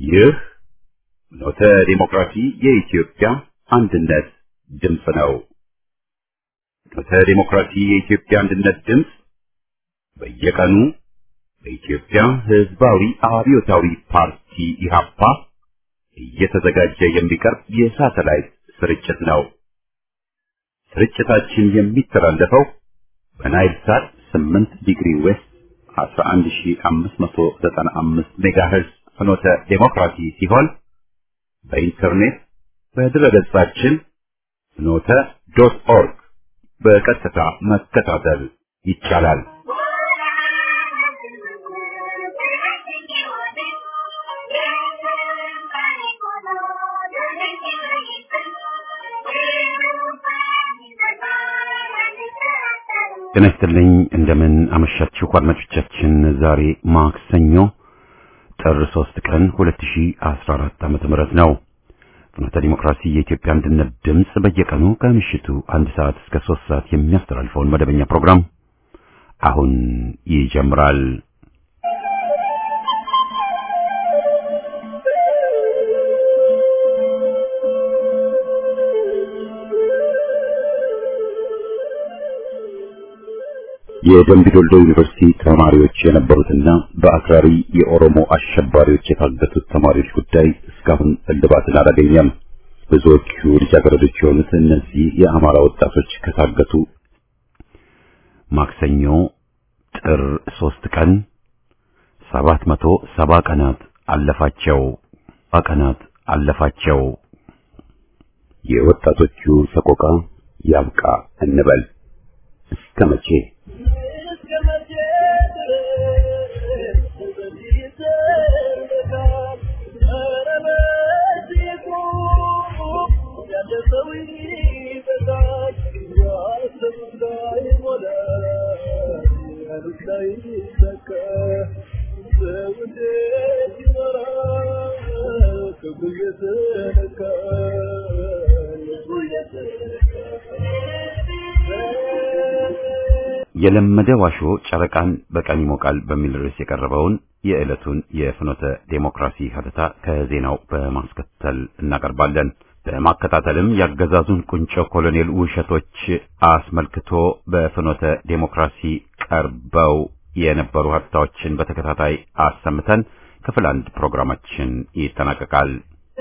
ይህ ኖተ ዲሞክራሲ የኢትዮጵያ አንድነት ድምፅ ነው። ኖተ ዲሞክራሲ የኢትዮጵያ አንድነት ድምፅ በየቀኑ በኢትዮጵያ ሕዝባዊ አብዮታዊ ፓርቲ ኢህአፓ እየተዘጋጀ የሚቀርብ የሳተላይት ስርጭት ነው። ስርጭታችን የሚተላለፈው በናይል ሳት 8 ዲግሪ ዌስት 11595 ሜጋሄርዝ ፍኖተ ዴሞክራሲ ሲሆን በኢንተርኔት በድረገጻችን ፍኖተ ዶት ኦርግ በቀጥታ መከታተል ይቻላል። ጤና ይስጥልኝ እንደምን አመሻችሁ አድማጮቻችን። ዛሬ ማክሰኞ ጥር 3 ቀን 2014 ዓመተ ምህረት ነው። ፍኖተ ዲሞክራሲ የኢትዮጵያ አንድነት ድምፅ በየቀኑ ከምሽቱ አንድ ሰዓት እስከ 3 ሰዓት የሚያስተላልፈውን መደበኛ ፕሮግራም አሁን ይጀምራል። የደምቢዶሎ ዩኒቨርሲቲ ተማሪዎች የነበሩትና በአክራሪ የኦሮሞ አሸባሪዎች የታገቱት ተማሪዎች ጉዳይ እስካሁን እልባትን አላገኘም። ብዙዎቹ ልጃገረዶች የሆኑት እነዚህ የአማራ ወጣቶች ከታገቱ ማክሰኞ ጥር ሶስት ቀን ሰባት መቶ ሰባ ቀናት አለፋቸው ቀናት አለፋቸው። የወጣቶቹ ሰቆቃ ያብቃ እንበል እስከ መቼ? የለመደ ዋሾ ጨረቃን በቀን ይሞቃል በሚል ርዕስ የቀረበውን የዕለቱን የፍኖተ ዴሞክራሲ ሀተታ ከዜናው በማስከተል እናቀርባለን። በማከታተልም ያገዛዙን ቁንጮ ኮሎኔል ውሸቶች አስመልክቶ በፍኖተ ዴሞክራሲ ቀርበው የነበሩ ሀተታዎችን በተከታታይ አሰምተን ክፍል አንድ ፕሮግራማችን ይጠናቀቃል።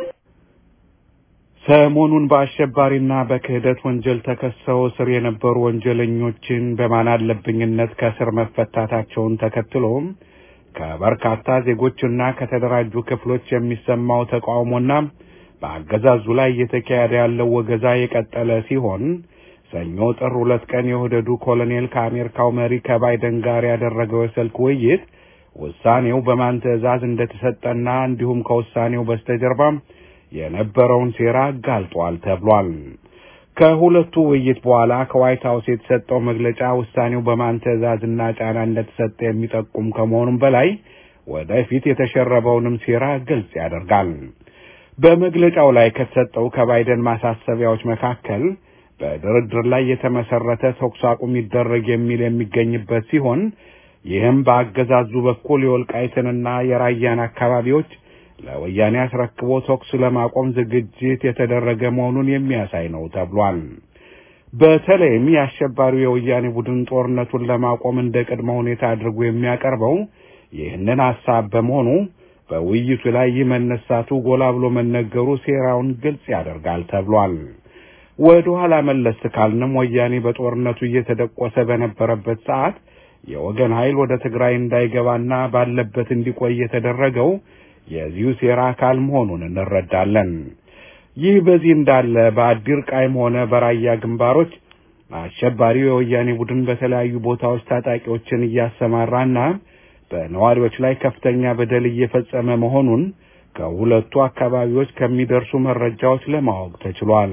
ሰሞኑን በአሸባሪና በክህደት ወንጀል ተከሰው እስር የነበሩ ወንጀለኞችን በማን አለብኝነት ከእስር መፈታታቸውን ተከትሎም ከበርካታ ዜጎችና ከተደራጁ ክፍሎች የሚሰማው ተቃውሞና በአገዛዙ ላይ እየተካሄደ ያለው ወገዛ የቀጠለ ሲሆን ሰኞ ጥር ሁለት ቀን የወደዱ ኮሎኔል ከአሜሪካው መሪ ከባይደን ጋር ያደረገው የስልክ ውይይት ውሳኔው በማን ትዕዛዝ እንደተሰጠና እንዲሁም ከውሳኔው በስተጀርባም የነበረውን ሴራ አጋልጧል ተብሏል። ከሁለቱ ውይይት በኋላ ከዋይት ሀውስ የተሰጠው መግለጫ ውሳኔው በማን ትዕዛዝና ጫና እንደተሰጠ የሚጠቁም ከመሆኑም በላይ ወደፊት የተሸረበውንም ሴራ ግልጽ ያደርጋል። በመግለጫው ላይ ከተሰጠው ከባይደን ማሳሰቢያዎች መካከል በድርድር ላይ የተመሰረተ ተኩስ አቁም ይደረግ የሚል የሚገኝበት ሲሆን ይህም በአገዛዙ በኩል የወልቃይትንና የራያን አካባቢዎች ለወያኔ አስረክቦ ተኩስ ለማቆም ዝግጅት የተደረገ መሆኑን የሚያሳይ ነው ተብሏል። በተለይም የአሸባሪው የወያኔ ቡድን ጦርነቱን ለማቆም እንደ ቅድመ ሁኔታ አድርጎ የሚያቀርበው ይህንን ሐሳብ በመሆኑ በውይይቱ ላይ ይህ መነሳቱ ጎላ ብሎ መነገሩ ሴራውን ግልጽ ያደርጋል ተብሏል። ወደ ኋላ መለስ ካልንም ወያኔ በጦርነቱ እየተደቆሰ በነበረበት ሰዓት የወገን ኃይል ወደ ትግራይ እንዳይገባና ባለበት እንዲቆይ የተደረገው የዚሁ ሴራ አካል መሆኑን እንረዳለን። ይህ በዚህ እንዳለ በአዲር ቃይም ሆነ በራያ ግንባሮች አሸባሪው የወያኔ ቡድን በተለያዩ ቦታዎች ታጣቂዎችን እያሰማራና በነዋሪዎች ላይ ከፍተኛ በደል እየፈጸመ መሆኑን ከሁለቱ አካባቢዎች ከሚደርሱ መረጃዎች ለማወቅ ተችሏል።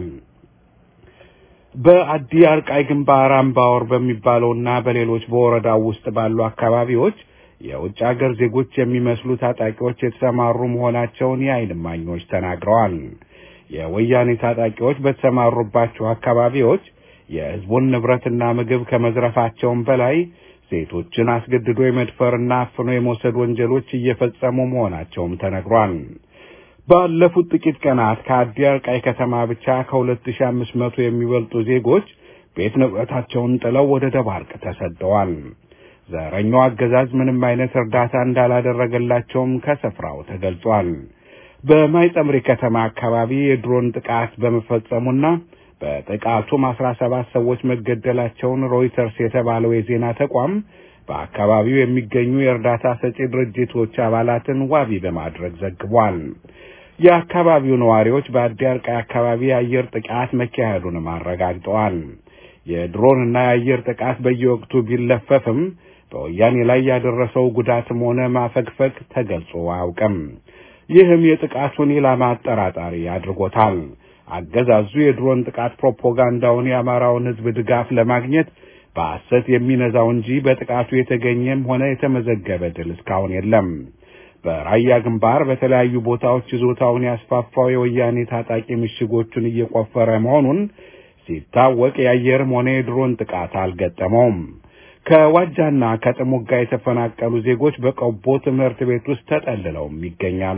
በአዲ አርቃይ ግንባር አምባወር በሚባለውና በሌሎች በወረዳው ውስጥ ባሉ አካባቢዎች የውጭ አገር ዜጎች የሚመስሉ ታጣቂዎች የተሰማሩ መሆናቸውን የዓይን እማኞች ተናግረዋል። የወያኔ ታጣቂዎች በተሰማሩባቸው አካባቢዎች የሕዝቡን ንብረትና ምግብ ከመዝረፋቸውም በላይ ሴቶችን አስገድዶ የመድፈርና አፍኖ የመውሰድ ወንጀሎች እየፈጸሙ መሆናቸውም ተነግሯል። ባለፉት ጥቂት ቀናት ከአዲ አርቃይ ከተማ ብቻ ከ2500 የሚበልጡ ዜጎች ቤት ንብረታቸውን ጥለው ወደ ደባርቅ ተሰደዋል። ዘረኛው አገዛዝ ምንም አይነት እርዳታ እንዳላደረገላቸውም ከስፍራው ተገልጿል። በማይጸምሪ ከተማ አካባቢ የድሮን ጥቃት በመፈጸሙና በጥቃቱም አስራ ሰባት ሰዎች መገደላቸውን ሮይተርስ የተባለው የዜና ተቋም በአካባቢው የሚገኙ የእርዳታ ሰጪ ድርጅቶች አባላትን ዋቢ በማድረግ ዘግቧል። የአካባቢው ነዋሪዎች በአዲ አርቃይ አካባቢ የአየር ጥቃት መካሄዱንም አረጋግጠዋል። የድሮንና የአየር ጥቃት በየወቅቱ ቢለፈፍም በወያኔ ላይ ያደረሰው ጉዳትም ሆነ ማፈግፈግ ተገልጾ አያውቅም። ይህም የጥቃቱን ኢላማ አጠራጣሪ አድርጎታል። አገዛዙ የድሮን ጥቃት ፕሮፓጋንዳውን የአማራውን ሕዝብ ድጋፍ ለማግኘት በሐሰት የሚነዛው እንጂ በጥቃቱ የተገኘም ሆነ የተመዘገበ ድል እስካሁን የለም። በራያ ግንባር በተለያዩ ቦታዎች ይዞታውን ያስፋፋው የወያኔ ታጣቂ ምሽጎቹን እየቆፈረ መሆኑን ሲታወቅ የአየርም ሆነ የድሮን ጥቃት አልገጠመውም። ከዋጃና ከጥሙጋ የተፈናቀሉ ዜጎች በቆቦ ትምህርት ቤት ውስጥ ተጠልለውም ይገኛሉ።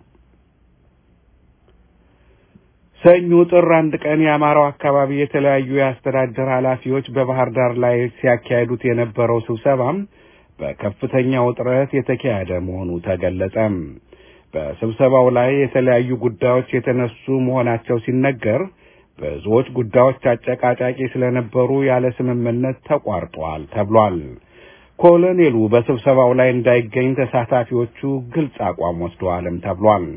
ሰኞ ጥር አንድ ቀን የአማራው አካባቢ የተለያዩ የአስተዳደር ኃላፊዎች በባህር ዳር ላይ ሲያካሂዱት የነበረው ስብሰባም በከፍተኛ ውጥረት የተካሄደ መሆኑ ተገለጸ። በስብሰባው ላይ የተለያዩ ጉዳዮች የተነሱ መሆናቸው ሲነገር ብዙዎች ጉዳዮች አጨቃጫቂ ስለነበሩ ያለ ስምምነት ተቋርጧል ተብሏል። ኮሎኔሉ በስብሰባው ላይ እንዳይገኝ ተሳታፊዎቹ ግልጽ አቋም ወስደዋልም ተብሏል።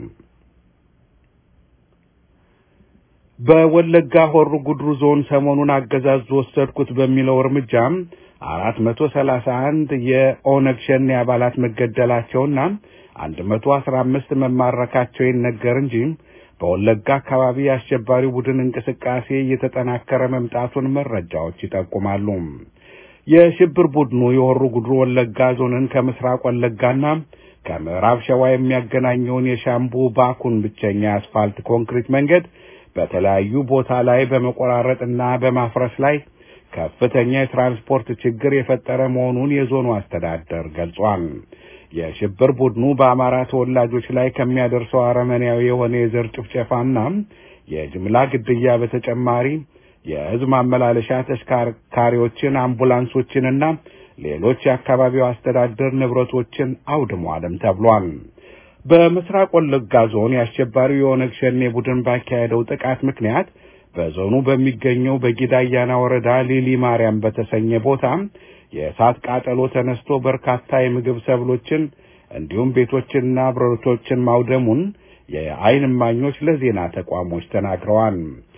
በወለጋ ሆሮ ጉድሩ ዞን ሰሞኑን አገዛዙ ወሰድኩት በሚለው እርምጃም አራት መቶ ሰላሳ አንድ የኦነግ ሸኔ አባላት መገደላቸውና አንድ መቶ አስራ አምስት መማረካቸው ይነገር እንጂ በወለጋ አካባቢ የአሸባሪው ቡድን እንቅስቃሴ እየተጠናከረ መምጣቱን መረጃዎች ይጠቁማሉ። የሽብር ቡድኑ የሆሮ ጉድሩ ወለጋ ዞንን ከምስራቅ ወለጋና ከምዕራብ ሸዋ የሚያገናኘውን የሻምቡ ባኩን ብቸኛ የአስፋልት ኮንክሪት መንገድ በተለያዩ ቦታ ላይ በመቆራረጥና በማፍረስ ላይ ከፍተኛ የትራንስፖርት ችግር የፈጠረ መሆኑን የዞኑ አስተዳደር ገልጿል። የሽብር ቡድኑ በአማራ ተወላጆች ላይ ከሚያደርሰው አረመኔያዊ የሆነ የዘር ጭፍጨፋና የጅምላ ግድያ በተጨማሪ የሕዝብ ማመላለሻ ተሽከርካሪዎችን፣ አምቡላንሶችንና ሌሎች የአካባቢው አስተዳደር ንብረቶችን አውድሟልም ተብሏል። በምስራቅ ወለጋ ዞን የአሸባሪው የኦነግ ሸኔ ቡድን ባካሄደው ጥቃት ምክንያት በዞኑ በሚገኘው በጊዳ አያና ወረዳ ሊሊ ማርያም በተሰኘ ቦታ የእሳት ቃጠሎ ተነስቶ በርካታ የምግብ ሰብሎችን እንዲሁም ቤቶችንና ብረቶችን ማውደሙን የዓይን እማኞች ለዜና ተቋሞች ተናግረዋል።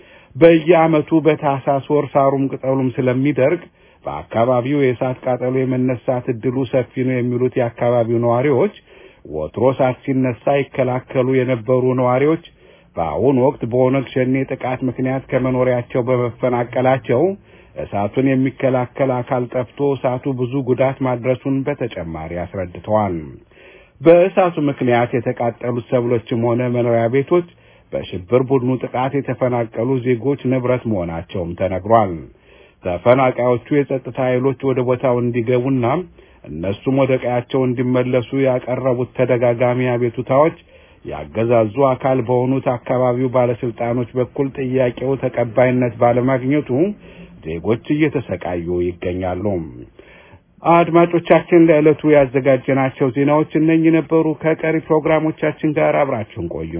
በየዓመቱ በታህሳስ ወር ሳሩም ቅጠሉም ስለሚደርቅ በአካባቢው የእሳት ቃጠሎ የመነሳት እድሉ ሰፊ ነው የሚሉት የአካባቢው ነዋሪዎች ወትሮ እሳት ሲነሳ ይከላከሉ የነበሩ ነዋሪዎች በአሁኑ ወቅት በኦነግ ሸኔ ጥቃት ምክንያት ከመኖሪያቸው በመፈናቀላቸው እሳቱን የሚከላከል አካል ጠፍቶ እሳቱ ብዙ ጉዳት ማድረሱን በተጨማሪ አስረድተዋል። በእሳቱ ምክንያት የተቃጠሉት ሰብሎችም ሆነ መኖሪያ ቤቶች በሽብር ቡድኑ ጥቃት የተፈናቀሉ ዜጎች ንብረት መሆናቸውም ተነግሯል። ተፈናቃዮቹ የጸጥታ ኃይሎች ወደ ቦታው እንዲገቡና እነሱም ወደ ቀያቸው እንዲመለሱ ያቀረቡት ተደጋጋሚ አቤቱታዎች ያገዛዙ አካል በሆኑት አካባቢው ባለስልጣኖች በኩል ጥያቄው ተቀባይነት ባለማግኘቱ ዜጎች እየተሰቃዩ ይገኛሉ። አድማጮቻችን፣ ለዕለቱ ያዘጋጀናቸው ዜናዎች እነኚህ ነበሩ። ከቀሪ ፕሮግራሞቻችን ጋር አብራችሁን ቆዩ።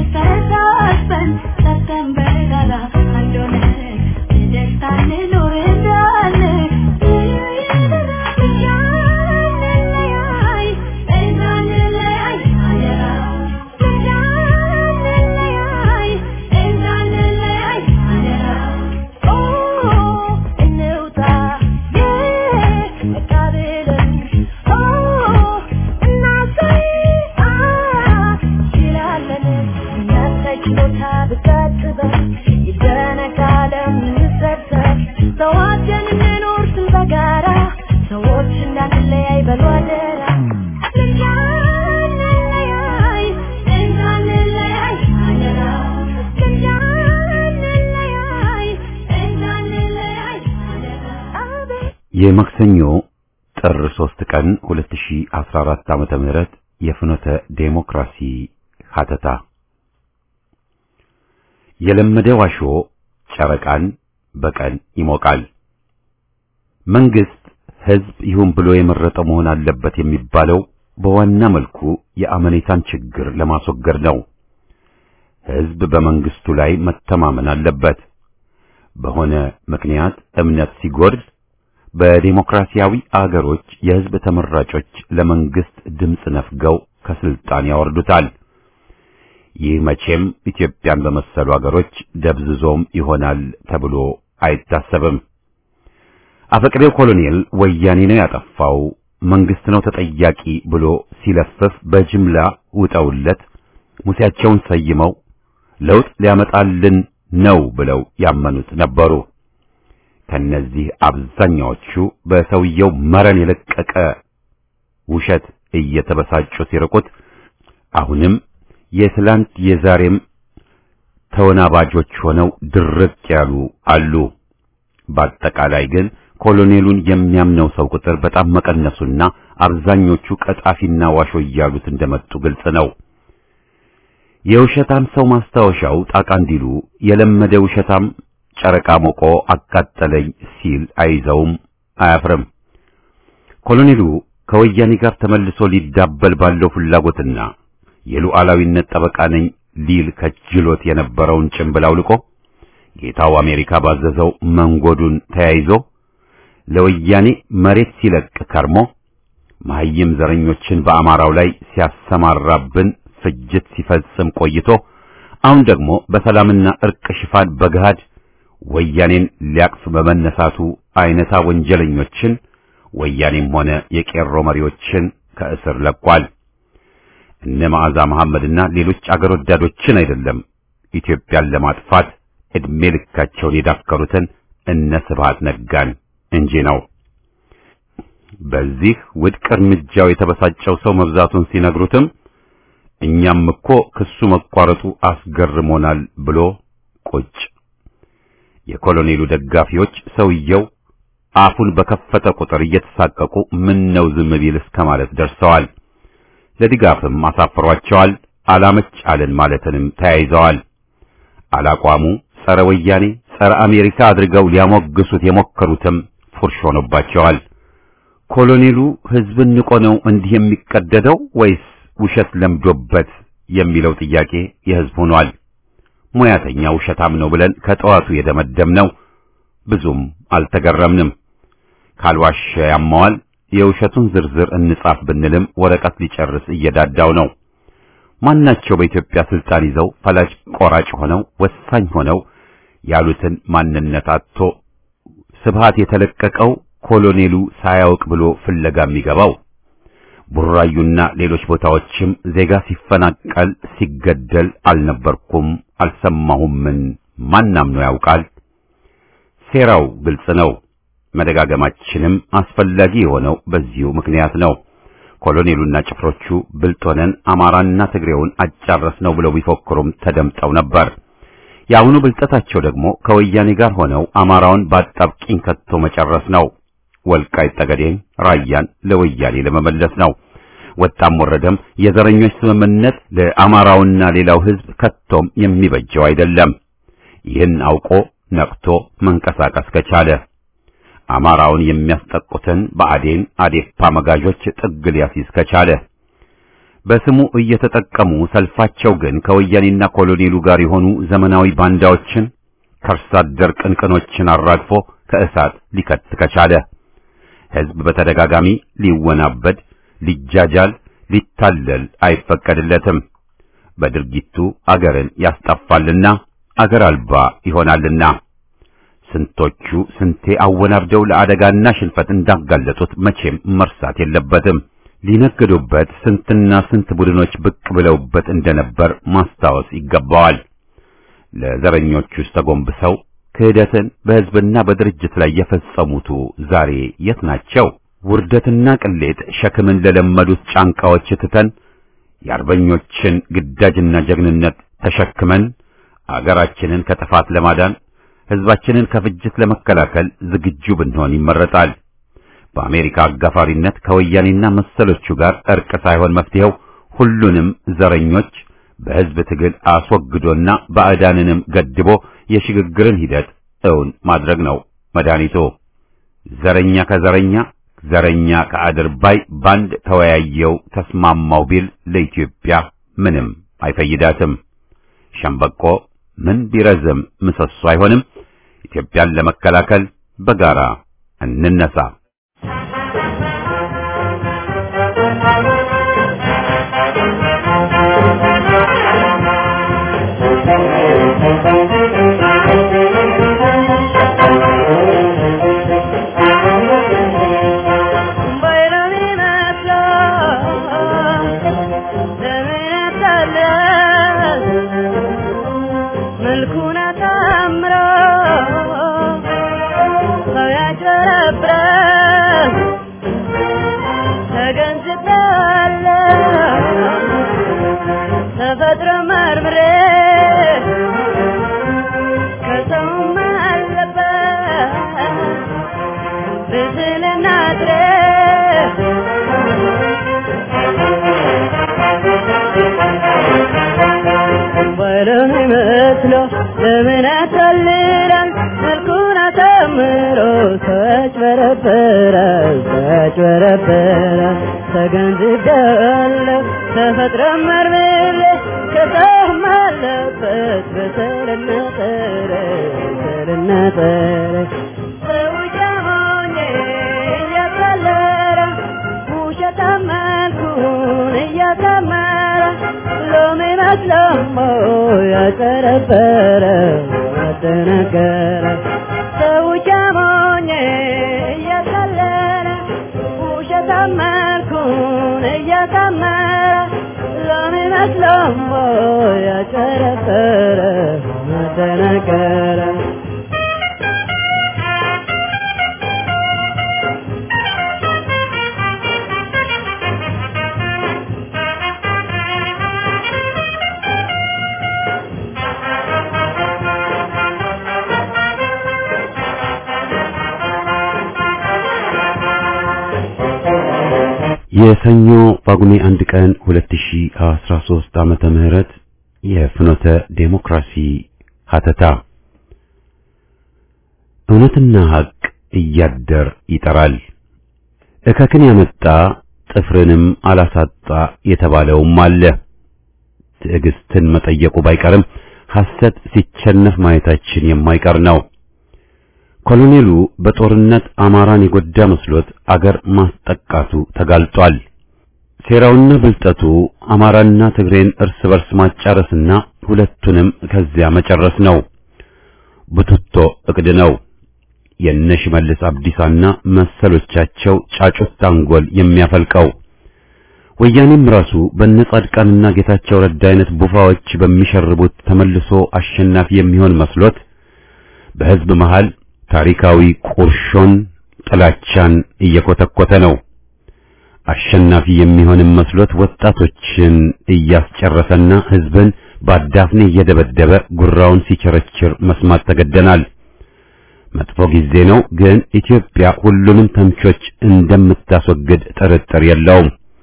September, የማክሰኞ ጥር 3 ቀን 2014 ዓመተ ምህረት የፍኖተ ዴሞክራሲ ሀተታ የለመደ ዋሾ ጨረቃን በቀን ይሞቃል። መንግስት ህዝብ ይሁን ብሎ የመረጠው መሆን አለበት የሚባለው በዋና መልኩ የአመኔታን ችግር ለማስወገድ ነው። ህዝብ በመንግስቱ ላይ መተማመን አለበት። በሆነ ምክንያት እምነት ሲጎድል በዲሞክራሲያዊ አገሮች የህዝብ ተመራጮች ለመንግስት ድምፅ ነፍገው ከስልጣን ያወርዱታል። ይህ መቼም ኢትዮጵያን በመሰሉ አገሮች ደብዝዞም ይሆናል ተብሎ አይታሰብም። አፈቅሬው ኮሎኔል ወያኔ ነው ያጠፋው፣ መንግስት ነው ተጠያቂ ብሎ ሲለፍፍ በጅምላ ውጠውለት ሙሴያቸውን ሰይመው ለውጥ ሊያመጣልን ነው ብለው ያመኑት ነበሩ። ከነዚህ አብዛኛዎቹ በሰውየው መረን የለቀቀ ውሸት እየተበሳጩ ሲርቁት አሁንም የትላንት የዛሬም ተወናባጆች ሆነው ድርቅ ያሉ አሉ። በአጠቃላይ ግን ኮሎኔሉን የሚያምነው ሰው ቁጥር በጣም መቀነሱና አብዛኞቹ ቀጣፊና ዋሾ እያሉት እንደመጡ ግልጽ ነው። የውሸታም ሰው ማስታወሻው ጣቃ እንዲሉ የለመደ ውሸታም ጨረቃ ሞቆ አቃጠለኝ ሲል አይዘውም አያፍርም። ኮሎኔሉ ከወያኔ ጋር ተመልሶ ሊዳበል ባለው ፍላጎትና የሉዓላዊነት ጠበቃ ነኝ ሊል ከጅሎት የነበረውን ጭንብል አውልቆ ጌታው አሜሪካ ባዘዘው መንጎዱን ተያይዞ ለወያኔ መሬት ሲለቅ ከርሞ መሐይም ዘረኞችን በአማራው ላይ ሲያሰማራብን ፍጅት ሲፈጽም ቆይቶ አሁን ደግሞ በሰላምና እርቅ ሽፋን በገሃድ ወያኔን ሊያቅፍ በመነሳቱ አይነታ ወንጀለኞችን ወያኔም ሆነ የቄሮ መሪዎችን ከእስር ለቋል። እነ መዓዛ መሐመድና ሌሎች አገር ወዳዶችን አይደለም ኢትዮጵያን ለማጥፋት ዕድሜ ልካቸውን የዳከሩትን እነ ስብሃት ነጋን እንጂ ነው። በዚህ ውድቅ እርምጃው የተበሳጨው ሰው መብዛቱን ሲነግሩትም እኛም እኮ ክሱ መቋረጡ አስገርሞናል ብሎ ቁጭ። የኮሎኔሉ ደጋፊዎች ሰውየው አፉን በከፈተ ቁጥር እየተሳቀቁ ምን ነው ዝም ቢል እስከ ማለት ደርሰዋል። ለድጋፍም አሳፍሯቸዋል። አላመች አለን ማለትንም ተያይዘዋል። አላቋሙ ጸረ ወያኔ ጸረ አሜሪካ አድርገው ሊያሞግሱት የሞከሩትም ፉርሽ ሆኖባቸዋል። ኮሎኔሉ ሕዝብን ንቆ ነው እንዲህ የሚቀደደው ወይስ ውሸት ለምዶበት የሚለው ጥያቄ የሕዝብ ሆኗል። ሙያተኛ ውሸታም ነው ብለን ከጠዋቱ የደመደምነው ብዙም አልተገረምንም። ካልዋሸ ያማዋል። የውሸቱን ዝርዝር እንጻፍ ብንልም ወረቀት ሊጨርስ እየዳዳው ነው። ማናቸው በኢትዮጵያ ስልጣን ይዘው ፈላጭ ቆራጭ ሆነው ወሳኝ ሆነው ያሉትን ማንነት አጥቶ ስብሃት የተለቀቀው ኮሎኔሉ ሳያውቅ ብሎ ፍለጋ የሚገባው ቡራዩና ሌሎች ቦታዎችም ዜጋ ሲፈናቀል ሲገደል አልነበርኩም አልሰማሁምን ማናም ነው ያውቃል። ሴራው ግልጽ ነው። መደጋገማችንም አስፈላጊ የሆነው በዚሁ ምክንያት ነው። ኮሎኔሉና ጭፍሮቹ ብልጥ ሆነን አማራና ትግሬውን አጫረስ ነው ብለው ቢፎክሩም ተደምጠው ነበር። የአሁኑ ብልጠታቸው ደግሞ ከወያኔ ጋር ሆነው አማራውን በአጣብቂኝ ከቶ መጨረስ ነው። ወልቃይት ጠገዴን፣ ራያን ለወያኔ ለመመለስ ነው። ወጣም ወረደም የዘረኞች ስምምነት ለአማራውና ሌላው ሕዝብ ከቶም የሚበጀው አይደለም። ይህን አውቆ ነቅቶ መንቀሳቀስ ከቻለ አማራውን የሚያስጠቁትን በአዴን አዴፓ መጋዦች ጥግ ሊያስይዝ ከቻለ በስሙ እየተጠቀሙ ሰልፋቸው ግን ከወያኔና ኮሎኔሉ ጋር የሆኑ ዘመናዊ ባንዳዎችን ከርሳ አደር ቅንቅኖችን አራግፎ ከእሳት ሊከት ከቻለ ሕዝብ በተደጋጋሚ ሊወናበድ፣ ሊጃጃል፣ ሊታለል አይፈቀድለትም። በድርጊቱ አገርን ያስጠፋልና አገር አልባ ይሆናልና ስንቶቹ ስንቴ አወናብደው ለአደጋና ሽንፈት እንዳጋለጡት መቼም መርሳት የለበትም። ሊነግዱበት ስንትና ስንት ቡድኖች ብቅ ብለውበት እንደነበር ማስታወስ ይገባዋል። ለዘረኞቹስ ተጎንብሰው ክህደትን በሕዝብና በድርጅት ላይ የፈጸሙቱ ዛሬ የት ናቸው? ውርደትና ቅሌት ሸክምን ለለመዱት ጫንቃዎች ትተን የአርበኞችን ግዳጅና ጀግንነት ተሸክመን አገራችንን ከጥፋት ለማዳን ሕዝባችንን ከፍጅት ለመከላከል ዝግጁ ብንሆን ይመረጣል። በአሜሪካ አጋፋሪነት ከወያኔና መሰሎቹ ጋር እርቅ ሳይሆን መፍትሄው ሁሉንም ዘረኞች በሕዝብ ትግል አስወግዶና ባዕዳንንም ገድቦ የሽግግርን ሂደት እውን ማድረግ ነው መድኃኒቱ። ዘረኛ ከዘረኛ ዘረኛ ከአድርባይ ባንድ ተወያየው ተስማማው ቢል ለኢትዮጵያ ምንም አይፈይዳትም። ሸምበቆ ምን ቢረዝም ምሰሶ አይሆንም። ኢትዮጵያን ለመከላከል በጋራ እንነሳ። ለምን ያሳልራል መልኩን አሳምሮ ተጭበረበራል ተጭበረበራል ተገንዝቤያለሁ ተፈጥሮ መርምሬ ከሰውም አለበት በሰልና ጠረ በሰልና ጠረ ሰው ጃሞኜ እያቀለረ ውሸታም መልኩን እያሳመረ ሎሜ መስለሞ ያጨረበረ አደነገረ ሰው ጃሞኜ እያቀለረ ውሸታም መልኩን እያሳመረ ሎሜ መስለሞ ያጨረበረ አደነገረ የሰኞ ጳጉሜ አንድ ቀን 2013 ዓመተ ምህረት የፍኖተ ዴሞክራሲ ሀተታ እውነትና ሐቅ እያደር ይጠራል። እከክን ያመጣ ጥፍርንም አላሳጣ የተባለውም አለ። ትዕግስትን መጠየቁ ባይቀርም ሐሰት ሲቸነፍ ማየታችን የማይቀር ነው። ኮሎኔሉ በጦርነት አማራን የጎዳ መስሎት አገር ማስጠቃቱ ተጋልጧል። ሴራውና ብልጠቱ አማራና ትግሬን እርስ በርስ ማጫረስና ሁለቱንም ከዚያ መጨረስ ነው። ቡትቶ እቅድ ነው። የነ ሽመልስ አብዲሳና መሰሎቻቸው ጫጩት አንጎል የሚያፈልቀው ወያኔም ራሱ በነጻድቃንና ጌታቸው ረዳ አይነት ቡፋዎች በሚሸርቡት ተመልሶ አሸናፊ የሚሆን መስሎት በሕዝብ መሃል ታሪካዊ ቁርሾን ጥላቻን እየኮተኮተ ነው። አሸናፊ የሚሆንም መስሎት ወጣቶችን እያስጨረሰና ሕዝብን በአዳፍኔ እየደበደበ ጉራውን ሲቸረችር መስማት ተገደናል። መጥፎ ጊዜ ነው፣ ግን ኢትዮጵያ ሁሉንም ተምቾች እንደምታስወግድ ጥርጥር የለውም።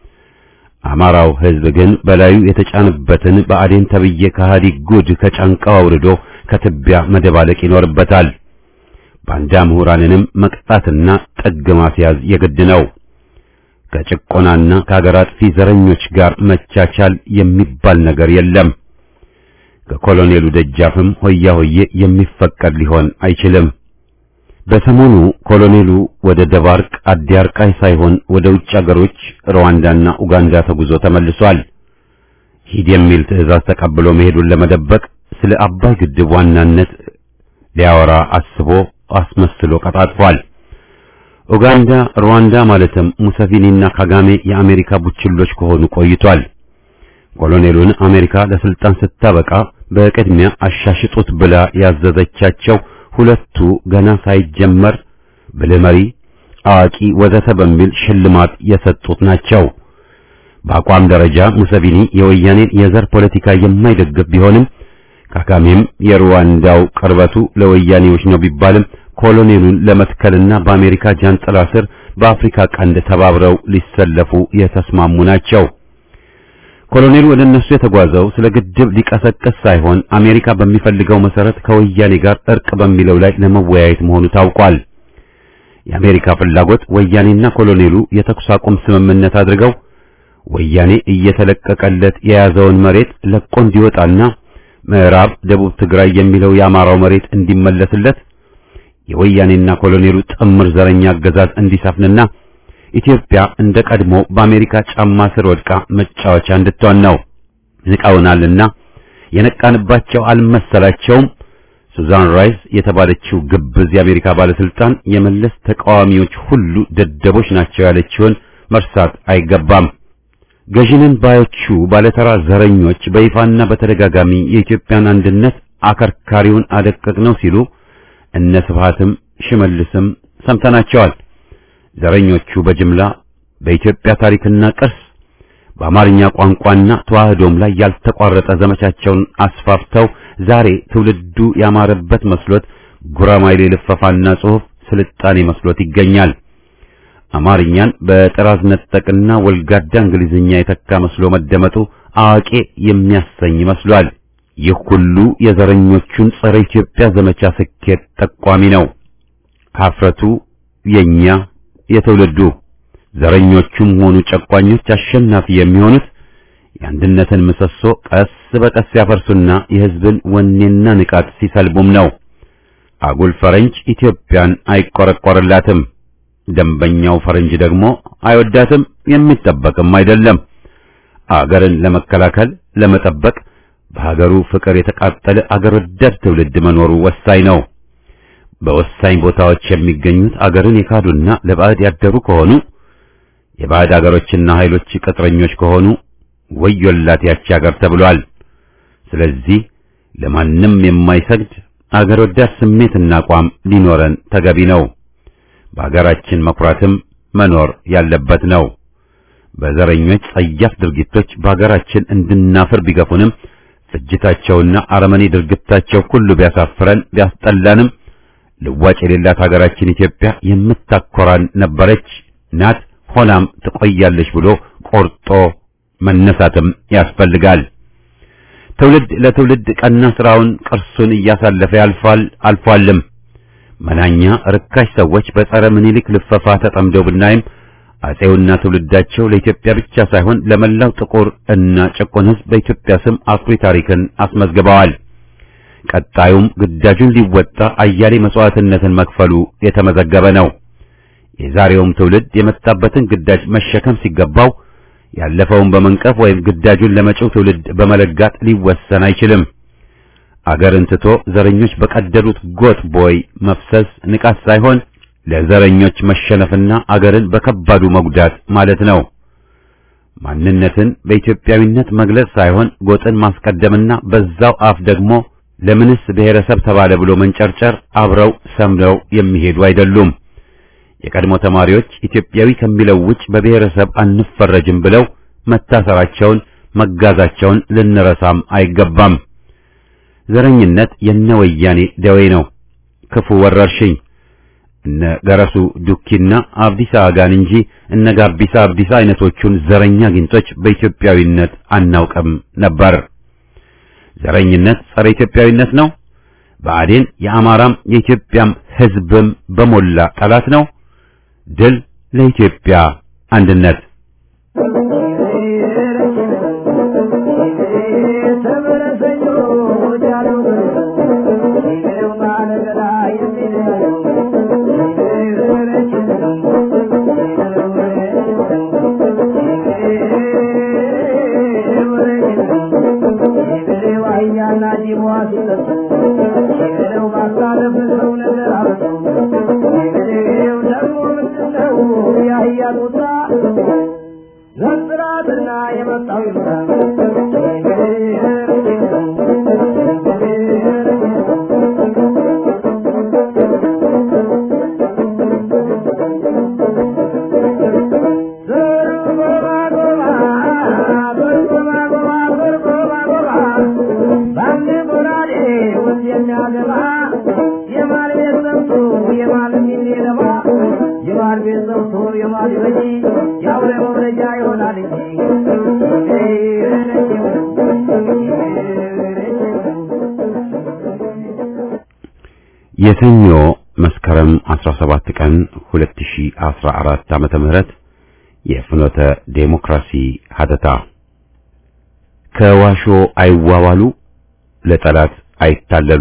አማራው ሕዝብ ግን በላዩ የተጫነበትን በአዴን ተብዬ ከሃዲ ጉድ ከጫንቃው አውርዶ ከትቢያ መደባለቅ ይኖርበታል። ባንዳ ምሁራንንም መቅጣትና ጥግ ማስያዝ የግድ ነው። ከጭቆናና ከአገር አጥፊ ዘረኞች ጋር መቻቻል የሚባል ነገር የለም። ከኮሎኔሉ ደጃፍም ሆያ ሆዬ የሚፈቀድ ሊሆን አይችልም። በሰሞኑ ኮሎኔሉ ወደ ደባርቅ አዲያርቃይ ሳይሆን ወደ ውጭ አገሮች ሩዋንዳና ኡጋንዳ ተጉዞ ተመልሷል። ሂድ የሚል ትዕዛዝ ተቀብሎ መሄዱን ለመደበቅ ስለ አባይ ግድብ ዋናነት ሊያወራ አስቦ አስመስሎ ቀጣጥፏል። ኡጋንዳ፣ ሩዋንዳ ማለትም ሙሰቪኒና ካጋሜ የአሜሪካ ቡችሎች ከሆኑ ቆይቷል። ኮሎኔሉን አሜሪካ ለስልጣን ስታበቃ በቅድሚያ አሻሽጡት ብላ ያዘዘቻቸው ሁለቱ ገና ሳይጀመር ብልህ መሪ፣ አዋቂ ወዘተ በሚል ሽልማት የሰጡት ናቸው። በአቋም ደረጃ ሙሰቪኒ የወያኔን የዘር ፖለቲካ የማይደግፍ ቢሆንም ካጋሜም የሩዋንዳው ቅርበቱ ለወያኔዎች ነው ቢባልም ኮሎኔሉን ለመትከልና በአሜሪካ ጃንጥላ ስር በአፍሪካ ቀንድ ተባብረው ሊሰለፉ የተስማሙ ናቸው። ኮሎኔሉ ወደ እነሱ የተጓዘው ስለ ግድብ ሊቀሰቅስ ሳይሆን አሜሪካ በሚፈልገው መሰረት ከወያኔ ጋር እርቅ በሚለው ላይ ለመወያየት መሆኑ ታውቋል። የአሜሪካ ፍላጎት ወያኔና ኮሎኔሉ የተኩስ አቁም ስምምነት አድርገው ወያኔ እየተለቀቀለት የያዘውን መሬት ለቆ እንዲወጣና ምዕራብ ደቡብ ትግራይ የሚለው የአማራው መሬት እንዲመለስለት የወያኔና ኮሎኔሉ ጥምር ዘረኛ አገዛዝ እንዲሰፍንና ኢትዮጵያ እንደ ቀድሞ በአሜሪካ ጫማ ስር ወድቃ መጫወቻ እንድትሆን ነው። ንቀውናልና የነቃንባቸው አልመሰላቸውም። ሱዛን ራይስ የተባለችው ግብዝ የአሜሪካ ባለስልጣን የመለስ ተቃዋሚዎች ሁሉ ደደቦች ናቸው ያለችውን መርሳት አይገባም። ገዢንን ባዮቹ ባለተራ ዘረኞች በይፋና በተደጋጋሚ የኢትዮጵያን አንድነት አከርካሪውን አደቀቅ ነው ሲሉ እነ ስብሃትም ሽመልስም ሰምተናቸዋል። ዘረኞቹ በጅምላ በኢትዮጵያ ታሪክና ቅርስ በአማርኛ ቋንቋና ተዋህዶም ላይ ያልተቋረጠ ዘመቻቸውን አስፋፍተው ዛሬ ትውልዱ ያማረበት መስሎት ጉራማይሌ ልፈፋና ጽሑፍ ስልጣኔ መስሎት ይገኛል። አማርኛን በጥራዝ ነጠቅና ወልጋዳ እንግሊዝኛ የተካ መስሎ መደመጡ አዋቂ የሚያሰኝ መስሏል። ይህ ሁሉ የዘረኞቹን ጸረ ኢትዮጵያ ዘመቻ ስኬት ጠቋሚ ነው። ሀፍረቱ የኛ የትውልዱ ዘረኞቹም ሆኑ ጨቋኞች አሸናፊ የሚሆኑት የአንድነትን ምሰሶ ቀስ በቀስ ያፈርሱና የሕዝብን ወኔና ንቃት ሲሰልቡም ነው። አጉል ፈረንጅ ኢትዮጵያን አይቆረቆርላትም። ደንበኛው ፈረንጅ ደግሞ አይወዳትም፣ የሚጠበቅም አይደለም። አገርን ለመከላከል ለመጠበቅ በሀገሩ ፍቅር የተቃጠለ አገር ወዳድ ትውልድ መኖሩ ወሳኝ ነው። በወሳኝ ቦታዎች የሚገኙት አገርን የካዱና ለባዕድ ያደሩ ከሆኑ የባዕድ አገሮችና ኃይሎች ቅጥረኞች ከሆኑ ወዮላት ያቺ አገር ተብሏል። ስለዚህ ለማንም የማይሰግድ አገር ወዳድ ስሜትና አቋም ሊኖረን ተገቢ ነው። በአገራችን መኩራትም መኖር ያለበት ነው። በዘረኞች ጸያፍ ድርጊቶች በአገራችን እንድናፍር ቢገፉንም ፍጅታቸውና አረመኔ ድርጊታቸው ሁሉ ቢያሳፍረን ቢያስጠላንም ልዋጭ የሌላት ሀገራችን ኢትዮጵያ የምታኮራን ነበረች፣ ናት፣ ሆናም ትቆያለች ብሎ ቆርጦ መነሳትም ያስፈልጋል። ትውልድ ለትውልድ ቀና ስራውን ቅርሱን እያሳለፈ ያልፋል አልፏልም። መናኛ ርካሽ ሰዎች በጸረ ምኒልክ ልፈፋ ተጠምደው ብናይም አጼውና ትውልዳቸው ለኢትዮጵያ ብቻ ሳይሆን ለመላው ጥቁር እና ጭቁን ሕዝብ በኢትዮጵያ ስም አኩሪ ታሪክን አስመዝግበዋል። ቀጣዩም ግዳጁን ሊወጣ አያሌ መስዋዕትነትን መክፈሉ የተመዘገበ ነው። የዛሬውም ትውልድ የመጣበትን ግዳጅ መሸከም ሲገባው ያለፈውን በመንቀፍ ወይም ግዳጁን ለመጪው ትውልድ በመለጋት ሊወሰን አይችልም። አገርን ትቶ ዘረኞች በቀደዱት ጎጥ ቦይ መፍሰስ ንቃት ሳይሆን ለዘረኞች መሸነፍና አገርን በከባዱ መጉዳት ማለት ነው። ማንነትን በኢትዮጵያዊነት መግለጽ ሳይሆን ጎጥን ማስቀደምና በዛው አፍ ደግሞ ለምንስ ብሔረሰብ ተባለ ብሎ መንጨርጨር አብረው ሰምረው የሚሄዱ አይደሉም። የቀድሞ ተማሪዎች ኢትዮጵያዊ ከሚለው ውጭ በብሔረሰብ አንፈረጅም ብለው መታሰራቸውን መጋዛቸውን ልንረሳም አይገባም። ዘረኝነት የነ ወያኔ ደዌ ነው፣ ክፉ ወረርሽኝ። እነ ገረሱ ዱኪና አብዲሳ አጋን እንጂ እነ ጋቢሳ አብዲሳ አይነቶቹን ዘረኛ ጊንጦች በኢትዮጵያዊነት አናውቅም ነበር። ዘረኝነት ጸረ ኢትዮጵያዊነት ነው። ብአዴን የአማራም የኢትዮጵያም ሕዝብም በሞላ ጠላት ነው። ድል ለኢትዮጵያ አንድነት። ዘንጥራትና የመጣው ይምጣ የማል ቤት ሰብቶ የሰኞ መስከረም 17 ቀን 2014 ዓመተ ምህረት የፍኖተ ዴሞክራሲ ሀተታ ከዋሾ አይዋዋሉ ለጠላት አይታለሉ።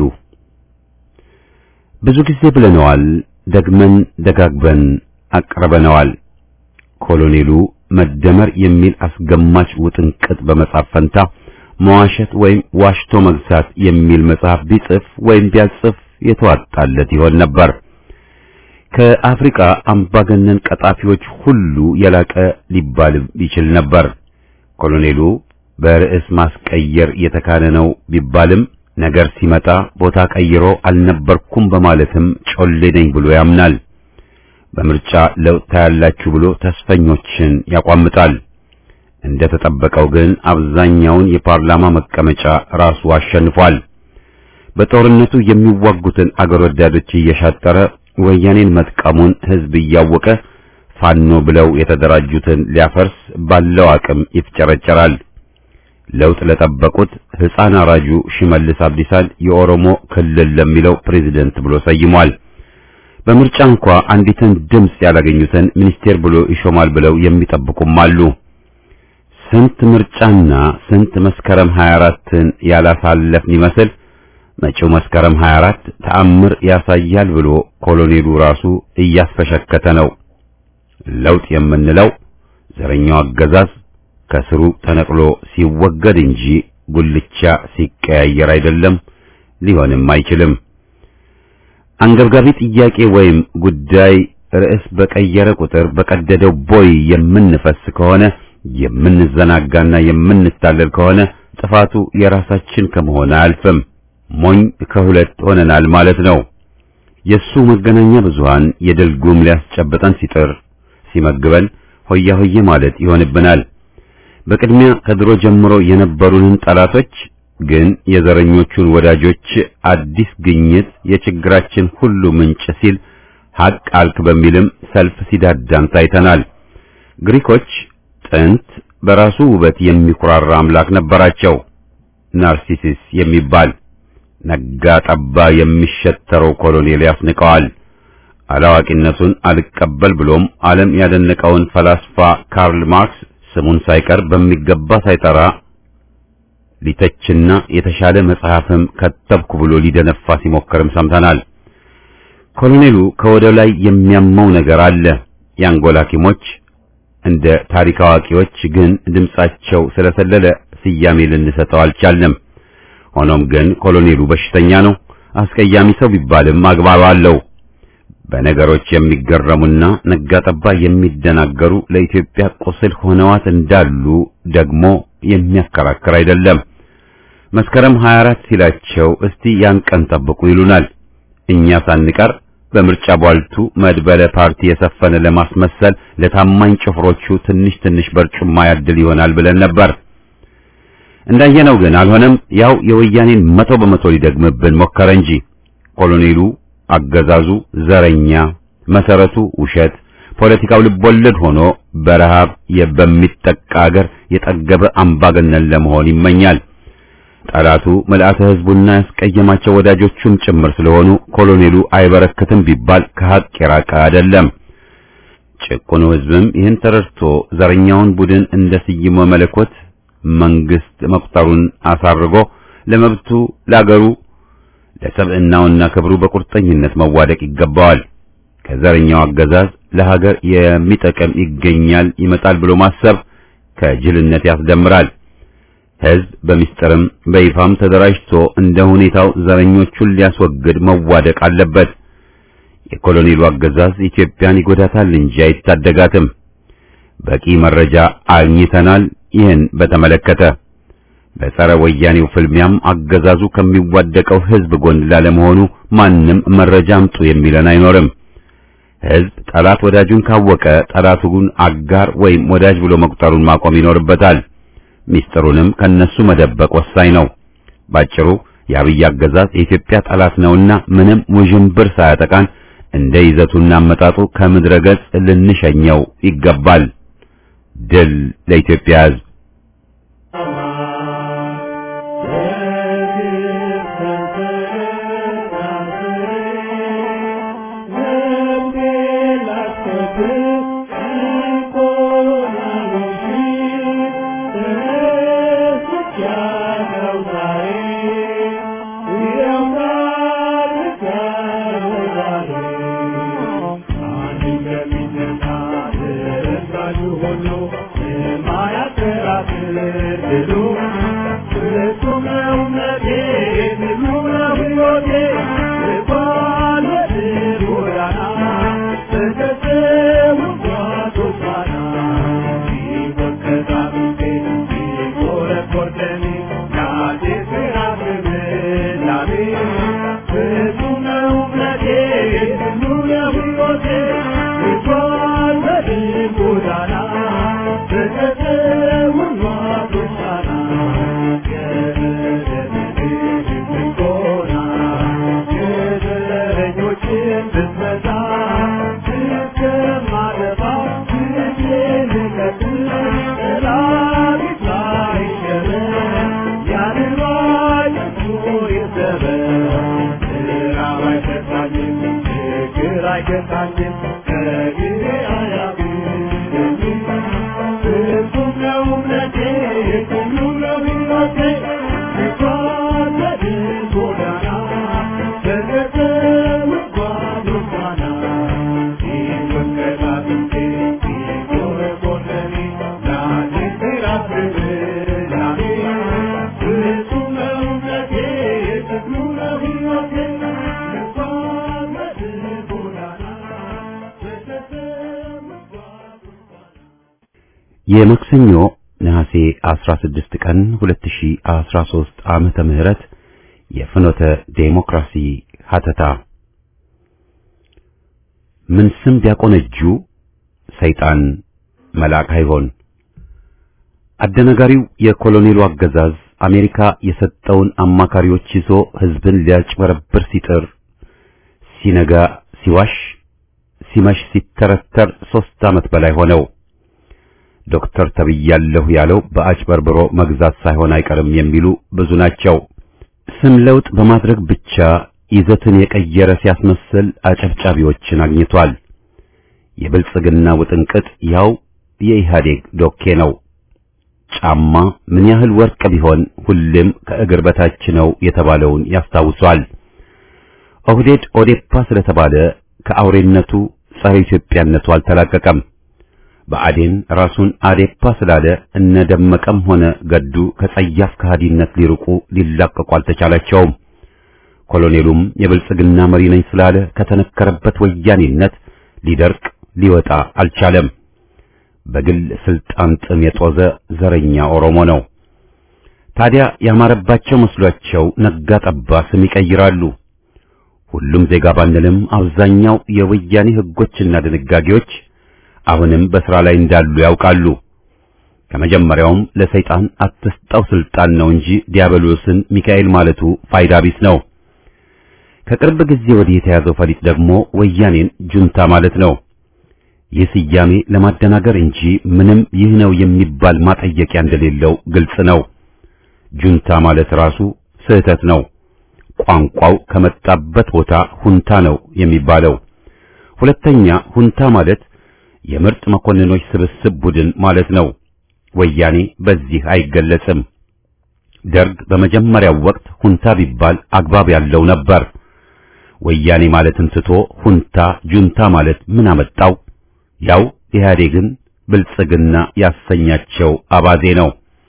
ብዙ ጊዜ ብለነዋል፣ ደግመን ደጋግበን አቅርበነዋል። ኮሎኔሉ መደመር የሚል አስገማች ውጥንቅጥ በመጻፍ ፈንታ መዋሸት ወይም ዋሽቶ መግዛት የሚል መጽሐፍ ቢጽፍ ወይም ቢያጽፍ የተዋጣለት ይሆን ነበር። ከአፍሪካ አምባገነን ቀጣፊዎች ሁሉ የላቀ ሊባል ይችል ነበር። ኮሎኔሉ በርዕስ ማስቀየር የተካነ ነው ቢባልም ነገር ሲመጣ ቦታ ቀይሮ አልነበርኩም በማለትም ጮሌ ነኝ ብሎ ያምናል። በምርጫ ለውጥ ታያላችሁ ብሎ ተስፈኞችን ያቋምጣል። እንደ ተጠበቀው ግን አብዛኛውን የፓርላማ መቀመጫ ራሱ አሸንፏል። በጦርነቱ የሚዋጉትን አገር ወዳዶች እየሻጠረ ወያኔን መጥቀሙን ሕዝብ እያወቀ ፋኖ ብለው የተደራጁትን ሊያፈርስ ባለው አቅም ይፍጨረጨራል። ለውጥ ለጠበቁት ሕፃን አራጁ ሽመልስ አብዲሳን የኦሮሞ ክልል ለሚለው ፕሬዝደንት ብሎ ሰይሟል። በምርጫ እንኳ አንዲትን ድምፅ ያላገኙትን ሚኒስቴር ብሎ ይሾማል ብለው የሚጠብቁም አሉ። ስንት ምርጫና ስንት መስከረም 24ን ያላሳለፍን ይመስል መጪው መስከረም 24 ተአምር ያሳያል ብሎ ኮሎኔሉ ራሱ እያስፈሸከተ ነው። ለውጥ የምንለው ዘረኛው አገዛዝ ከስሩ ተነቅሎ ሲወገድ እንጂ ጉልቻ ሲቀያየር አይደለም፣ ሊሆንም አይችልም። አንገብጋቢ ጥያቄ ወይም ጉዳይ ርዕስ በቀየረ ቁጥር በቀደደው ቦይ የምንፈስ ከሆነ የምንዘናጋና የምንታለል ከሆነ ጥፋቱ የራሳችን ከመሆን አያልፍም። ሞኝ ከሁለት ሆነናል ማለት ነው። የሱ መገናኛ ብዙሃን የድል ጉም ሊያስጨብጠን ሲጥር ሲመግበን ሆያ ሆዬ ማለት ይሆንብናል። በቅድሚያ ከድሮ ጀምሮ የነበሩንን ጠላቶች ግን የዘረኞቹን ወዳጆች አዲስ ግኝት የችግራችን ሁሉ ምንጭ ሲል ሐቅ አልክ በሚልም ሰልፍ ሲዳዳን ታይተናል። ግሪኮች ጥንት በራሱ ውበት የሚኩራራ አምላክ ነበራቸው፣ ናርሲሲስ የሚባል ነጋ ጠባ የሚሸተረው ኮሎኔል ያስንቀዋል። አላዋቂነቱን አልቀበል ብሎም ዓለም ያደነቀውን ፈላስፋ ካርል ማርክስ ስሙን ሳይቀር በሚገባ ሳይጠራ ሊተችና የተሻለ መጽሐፍም ከተብኩ ብሎ ሊደነፋ ሲሞክርም ሰምተናል። ኮሎኔሉ ከወደ ላይ የሚያመው ነገር አለ። የአንጎል ሐኪሞች እንደ ታሪክ አዋቂዎች ግን ድምጻቸው ስለሰለለ ስያሜ ልንሰጠው አልቻልንም። ሆኖም ግን ኮሎኔሉ በሽተኛ ነው። አስቀያሚ ሰው ቢባልም አግባብ አለው። በነገሮች የሚገረሙና ነጋጠባ የሚደናገሩ ለኢትዮጵያ ቁስል ሆነዋት እንዳሉ ደግሞ የሚያከራክር አይደለም። መስከረም 24 ሲላቸው እስቲ ያን ቀን ጠብቁ ይሉናል። እኛ ሳንቀር በምርጫ ቧልቱ መድበለ ፓርቲ የሰፈነ ለማስመሰል ለታማኝ ጭፍሮቹ ትንሽ ትንሽ በርጩማ ያድል ይሆናል ብለን ነበር። እንዳየነው ግን አልሆነም። ያው የወያኔን መቶ በመቶ ሊደግምብን ሞከረ እንጂ ኮሎኔሉ አገዛዙ ዘረኛ፣ መሰረቱ ውሸት፣ ፖለቲካው ልቦለድ ሆኖ በረሃብ በሚጠቃ አገር የጠገበ አምባገነን ለመሆን ይመኛል። ጠላቱ መልአተ ሕዝቡና ያስቀየማቸው ወዳጆቹም ጭምር ስለሆኑ ኮሎኔሉ አይበረክትም ቢባል ከሐቅ የራቀ አይደለም። ጭቁኑ ሕዝብም ይህን ተረድቶ ዘረኛውን ቡድን እንደ ስይሞ መለኮት መንግስት መቁጠሩን አሳርጎ ለመብቱ ለአገሩ ለሰብዕናውና ክብሩ በቁርጠኝነት መዋደቅ ይገባዋል። ከዘረኛው አገዛዝ ለሀገር የሚጠቅም ይገኛል ይመጣል ብሎ ማሰብ ከጅልነት ያስደምራል። ሕዝብ በሚስጥርም በይፋም ተደራጅቶ እንደ ሁኔታው ዘረኞቹን ሊያስወግድ መዋደቅ አለበት። የኮሎኔሉ አገዛዝ ኢትዮጵያን ይጎዳታል እንጂ አይታደጋትም። በቂ መረጃ አግኝተናል። ይህን በተመለከተ በጸረ ወያኔው ፍልሚያም አገዛዙ ከሚዋደቀው ሕዝብ ጎን ላለመሆኑ ማንም መረጃ አምጡ የሚለን አይኖርም። ሕዝብ ጠላት ወዳጁን ካወቀ ጠላቱን አጋር ወይም ወዳጅ ብሎ መቁጠሩን ማቆም ይኖርበታል። ሚስጥሩንም ከነሱ መደበቅ ወሳኝ ነው። ባጭሩ የአብይ አገዛዝ የኢትዮጵያ ጠላት ነውና ምንም ውዥንብር ሳያጠቃን እንደ ይዘቱና አመጣጡ ከምድረ ገጽ ልንሸኘው ይገባል። ድል ለኢትዮጵያ ሕዝብ። የማክሰኞ ነሐሴ 16 ቀን 2013 ዓመተ ምህረት የፍኖተ ዴሞክራሲ ሀተታ ምን ስም ቢያቆነጁ ሰይጣን መልአክ አይሆን። አደናጋሪው የኮሎኔሉ አገዛዝ አሜሪካ የሰጠውን አማካሪዎች ይዞ ሕዝብን ሊያጭበረብር ሲጥር ሲነጋ ሲዋሽ ሲመሽ ሲተረተር ሦስት ዓመት በላይ ሆነው። ዶክተር ተብያለሁ ያለው በአጭበርብሮ መግዛት ሳይሆን አይቀርም የሚሉ ብዙ ናቸው። ስም ለውጥ በማድረግ ብቻ ይዘትን የቀየረ ሲያስመስል አጨብጫቢዎችን አግኝቷል። የብልጽግና ውጥንቅጥ ያው የኢህአዴግ ዶኬ ነው። ጫማ ምን ያህል ወርቅ ቢሆን ሁሌም ከእግር በታች ነው የተባለውን ያስታውሷል። ኦህዴድ ኦዴፓ ስለተባለ ከአውሬነቱ ጸረ ኢትዮጵያነቱ አልተላቀቀም። በአዴን ራሱን አዴፓ ስላለ እነ ደመቀም ሆነ ገዱ ከጸያፍ ከሃዲነት ሊርቁ ሊላቀቁ አልተቻላቸውም። ኮሎኔሉም የብልጽግና መሪ ነኝ ስላለ ከተነከረበት ወያኔነት ሊደርቅ ሊወጣ አልቻለም። በግል ስልጣን ጥም የጦዘ ዘረኛ ኦሮሞ ነው። ታዲያ ያማረባቸው መስሏቸው ነጋ ጠባ ስም ይቀይራሉ። ሁሉም ዜጋ ባንልም አብዛኛው የወያኔ ሕጎችና ድንጋጌዎች አሁንም በሥራ ላይ እንዳሉ ያውቃሉ። ከመጀመሪያውም ለሰይጣን አትስጠው ስልጣን ነው እንጂ ዲያብሎስን ሚካኤል ማለቱ ፋይዳ ቢስ ነው። ከቅርብ ጊዜ ወዲህ የተያዘው ፈሊጥ ደግሞ ወያኔን ጁንታ ማለት ነው። ይህ ስያሜ ለማደናገር እንጂ ምንም ይህ ነው የሚባል ማጠየቂያ እንደሌለው ግልጽ ነው። ጁንታ ማለት ራሱ ስህተት ነው። ቋንቋው ከመጣበት ቦታ ሁንታ ነው የሚባለው። ሁለተኛ ሁንታ ማለት የምርጥ መኮንኖች ስብስብ ቡድን ማለት ነው። ወያኔ በዚህ አይገለጽም። ደርግ በመጀመሪያው ወቅት ሁንታ ቢባል አግባብ ያለው ነበር። ወያኔ ማለትን ትቶ ሁንታ ጁንታ ማለት ምን አመጣው? ያው ኢህአዴግን ብልጽግና ያሰኛቸው አባዜ ነው።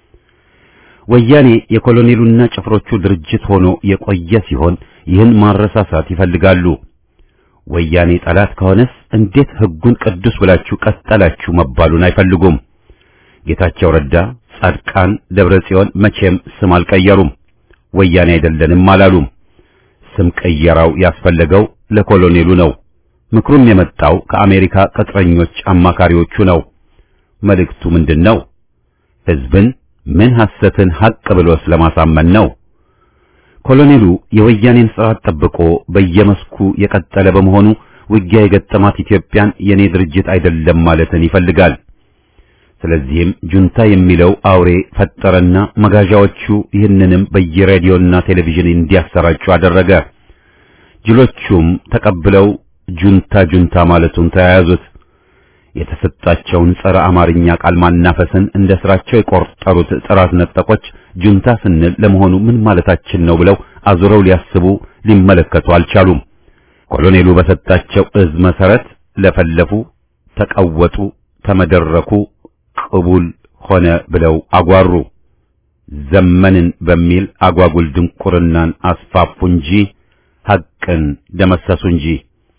ወያኔ የኮሎኔሉና ጭፍሮቹ ድርጅት ሆኖ የቆየ ሲሆን ይህን ማረሳሳት ይፈልጋሉ። ወያኔ ጠላት ከሆነስ እንዴት ሕጉን ቅዱስ ብላችሁ ቀጠላችሁ መባሉን አይፈልጉም። ጌታቸው ረዳ፣ ጻድቃን፣ ደብረ ጽዮን መቼም ስም አልቀየሩም። ወያኔ አይደለንም አላሉም። ስም ቀየራው ያስፈለገው ለኮሎኔሉ ነው። ምክሩም የመጣው ከአሜሪካ ቅጥረኞች አማካሪዎቹ ነው። መልእክቱ ምንድን ነው? ሕዝብን ምን ሐሰትን ሐቅ ብሎስ ለማሳመን ነው? ኮሎኔሉ የወያኔን ስርዓት ጠብቆ በየመስኩ የቀጠለ በመሆኑ ውጊያ የገጠማት ኢትዮጵያን የኔ ድርጅት አይደለም ማለትን ይፈልጋል። ስለዚህም ጁንታ የሚለው አውሬ ፈጠረና መጋዣዎቹ ይህንንም በየሬዲዮና ቴሌቪዥን እንዲያሰራጩ አደረገ። ጅሎቹም ተቀብለው ጁንታ ጁንታ ማለቱን ተያያዙት። የተሰጣቸውን ጸረ አማርኛ ቃል ማናፈስን እንደ ስራቸው የቆጠሩት ጥራት ነጠቆች ጁንታ ስንል ለመሆኑ ምን ማለታችን ነው ብለው አዙረው ሊያስቡ ሊመለከቱ አልቻሉም። ኮሎኔሉ በሰጣቸው እዝ መሰረት ለፈለፉ፣ ተቀወጡ፣ ተመደረኩ፣ ቅቡል ሆነ ብለው አጓሩ። ዘመንን በሚል አጓጉል ድንቁርናን አስፋፉ እንጂ ሐቅን ደመሰሱ እንጂ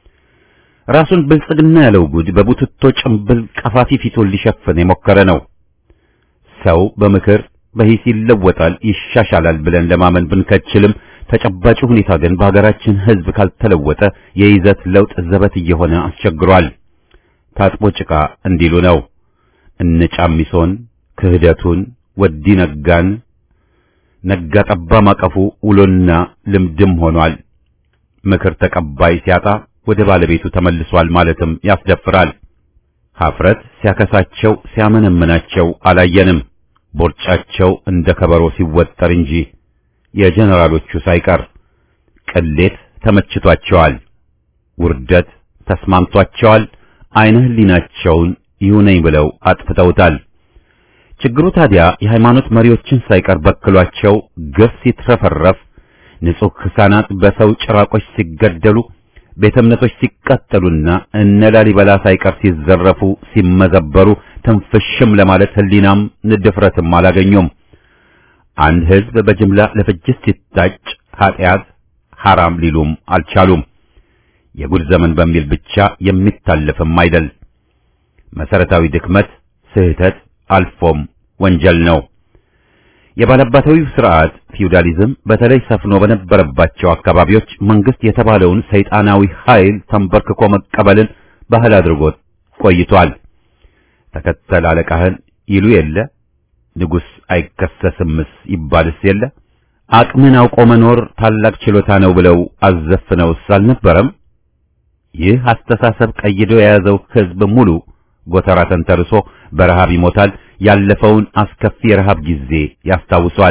ራሱን ብልጽግና ያለው ጉድ በቡትቶ ጭምብል ቀፋፊ ፊቱን ሊሸፍን የሞከረ ነው። ሰው በምክር በሂስ ይለወጣል፣ ይሻሻላል ብለን ለማመን ብንከችልም ተጨባጭ ሁኔታ ግን በሀገራችን ሕዝብ ካልተለወጠ የይዘት ለውጥ ዘበት እየሆነ አስቸግሯል። ታጥቦ ጭቃ እንዲሉ ነው። እነ ጫሚሶን ክህደቱን ወዲ ነጋን ነጋ ጠባ ማቀፉ ውሎና ልምድም ሆኗል። ምክር ተቀባይ ሲያጣ ወደ ባለቤቱ ተመልሷል ማለትም ያስደፍራል። ሀፍረት ሲያከሳቸው ሲያመነምናቸው አላየንም። ቦርጫቸው እንደ ከበሮ ሲወጠር እንጂ የጀነራሎቹ ሳይቀር ቅሌት ተመችቷቸዋል። ውርደት ተስማምቷቸዋል። አይነ ህሊናቸውን ይሁነኝ ብለው አጥፍተውታል። ችግሩ ታዲያ የሃይማኖት መሪዎችን ሳይቀር በክሏቸው ግፍ ሲትረፈረፍ፣ ንጹሕ ሕፃናት በሰው ጭራቆች ሲገደሉ፣ ቤተ እምነቶች ሲቃጠሉና እነ ላሊበላ ሳይቀር ሲዘረፉ ሲመዘበሩ ትንፍሽም ለማለት ህሊናም ንድፍረትም አላገኙም። አንድ ህዝብ በጅምላ ለፍጅት ሲታጭ ኃጢአት ሐራም ሊሉም አልቻሉም። የጉድ ዘመን በሚል ብቻ የሚታለፍም አይደል። መሰረታዊ ድክመት፣ ስህተት አልፎም ወንጀል ነው። የባለባታዊው ስርዓት ፊውዳሊዝም በተለይ ሰፍኖ በነበረባቸው አካባቢዎች መንግስት የተባለውን ሰይጣናዊ ኃይል ተንበርክኮ መቀበልን ባህል አድርጎት ቆይቷል። ተከተል አለቃህን ይሉ የለ ንጉሥ አይከሰስምስ ይባልስ የለ አቅምን አውቆ መኖር ታላቅ ችሎታ ነው ብለው አዘፍነውስ አልነበረም? ይህ አስተሳሰብ ቀይዶ የያዘው ህዝብ ሙሉ ጎተራ ተንተርሶ በረሃብ ይሞታል። ያለፈውን አስከፊ የረሃብ ጊዜ ያስታውሷል።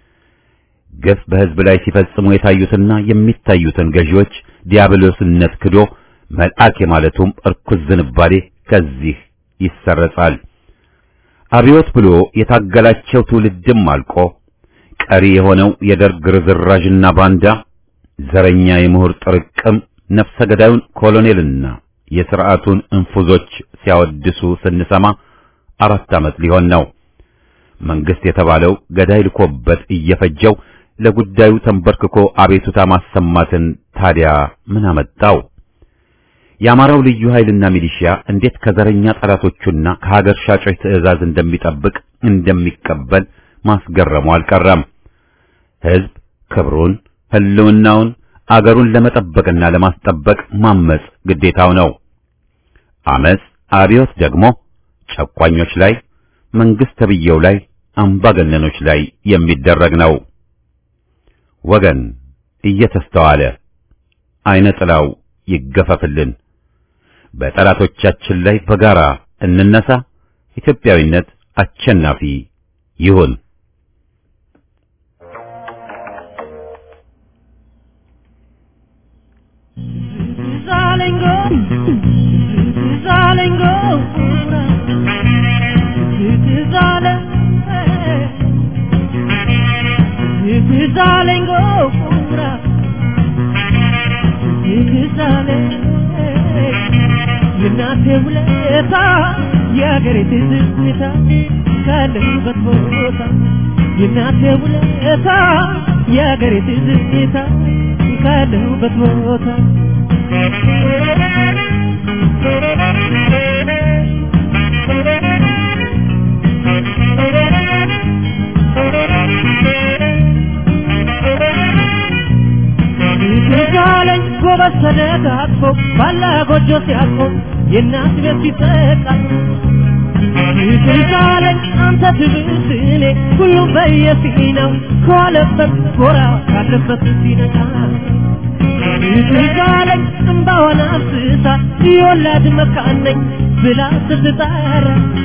ግፍ በህዝብ ላይ ሲፈጽሙ የታዩትና የሚታዩትን ገዢዎች ዲያብሎስነት ክዶ መልአክ የማለቱም እርኩስ ዝንባሌ ከዚህ ይሰረጻል። አብዮት ብሎ የታገላቸው ትውልድም አልቆ ቀሪ የሆነው የደርግ ርዝራዥና ባንዳ ዘረኛ የምሁር ጥርቅም ነፍሰ ገዳዩን ኮሎኔልና የሥርዓቱን እንፉዞች ሲያወድሱ ስንሰማ አራት ዓመት ሊሆን ነው። መንግስት የተባለው ገዳይ ልኮበት እየፈጀው ለጉዳዩ ተንበርክኮ አቤቱታ ማሰማትን ታዲያ ምን አመጣው? የአማራው ልዩ ኃይልና ሚሊሺያ እንዴት ከዘረኛ ጠላቶቹና ከሀገር ሻጮች ትዕዛዝ እንደሚጠብቅ እንደሚቀበል ማስገረሙ አልቀረም። ሕዝብ ክብሩን፣ ህልውናውን፣ አገሩን ለመጠበቅና ለማስጠበቅ ማመጽ ግዴታው ነው። አመጽ አብዮት ደግሞ ጨቋኞች ላይ መንግስት ተብየው ላይ አምባገነኖች ላይ የሚደረግ ነው። ወገን እየተስተዋለ አይነ ጥላው ይገፈፍልን። በጠላቶቻችን ላይ በጋራ እንነሳ። ኢትዮጵያዊነት አሸናፊ ይሁን። Zalengo, Zalengo, Zale, Zalengo, Zale, የእናቴ ውለታ የአገሬ ትዝታ ካለሁበት ቦታ የእናቴ ውለታ የአገሬ ትዝታ ካለሁበት ቦታ ትዛለኝ ጎበዝ ተደጋግፎ ባላ ጎጆ ሲያቆ የእናት ቤት ሲጠቃ ትዛለኝ አንተ ትብስ እኔ ሁሉም በየፊናው ከዋለበት ጎራ ካለበት ሲነቃ ትዛለኝ እምባዋን አፍስሳ የወላድ መካን ነኝ ብላ ስትጠራ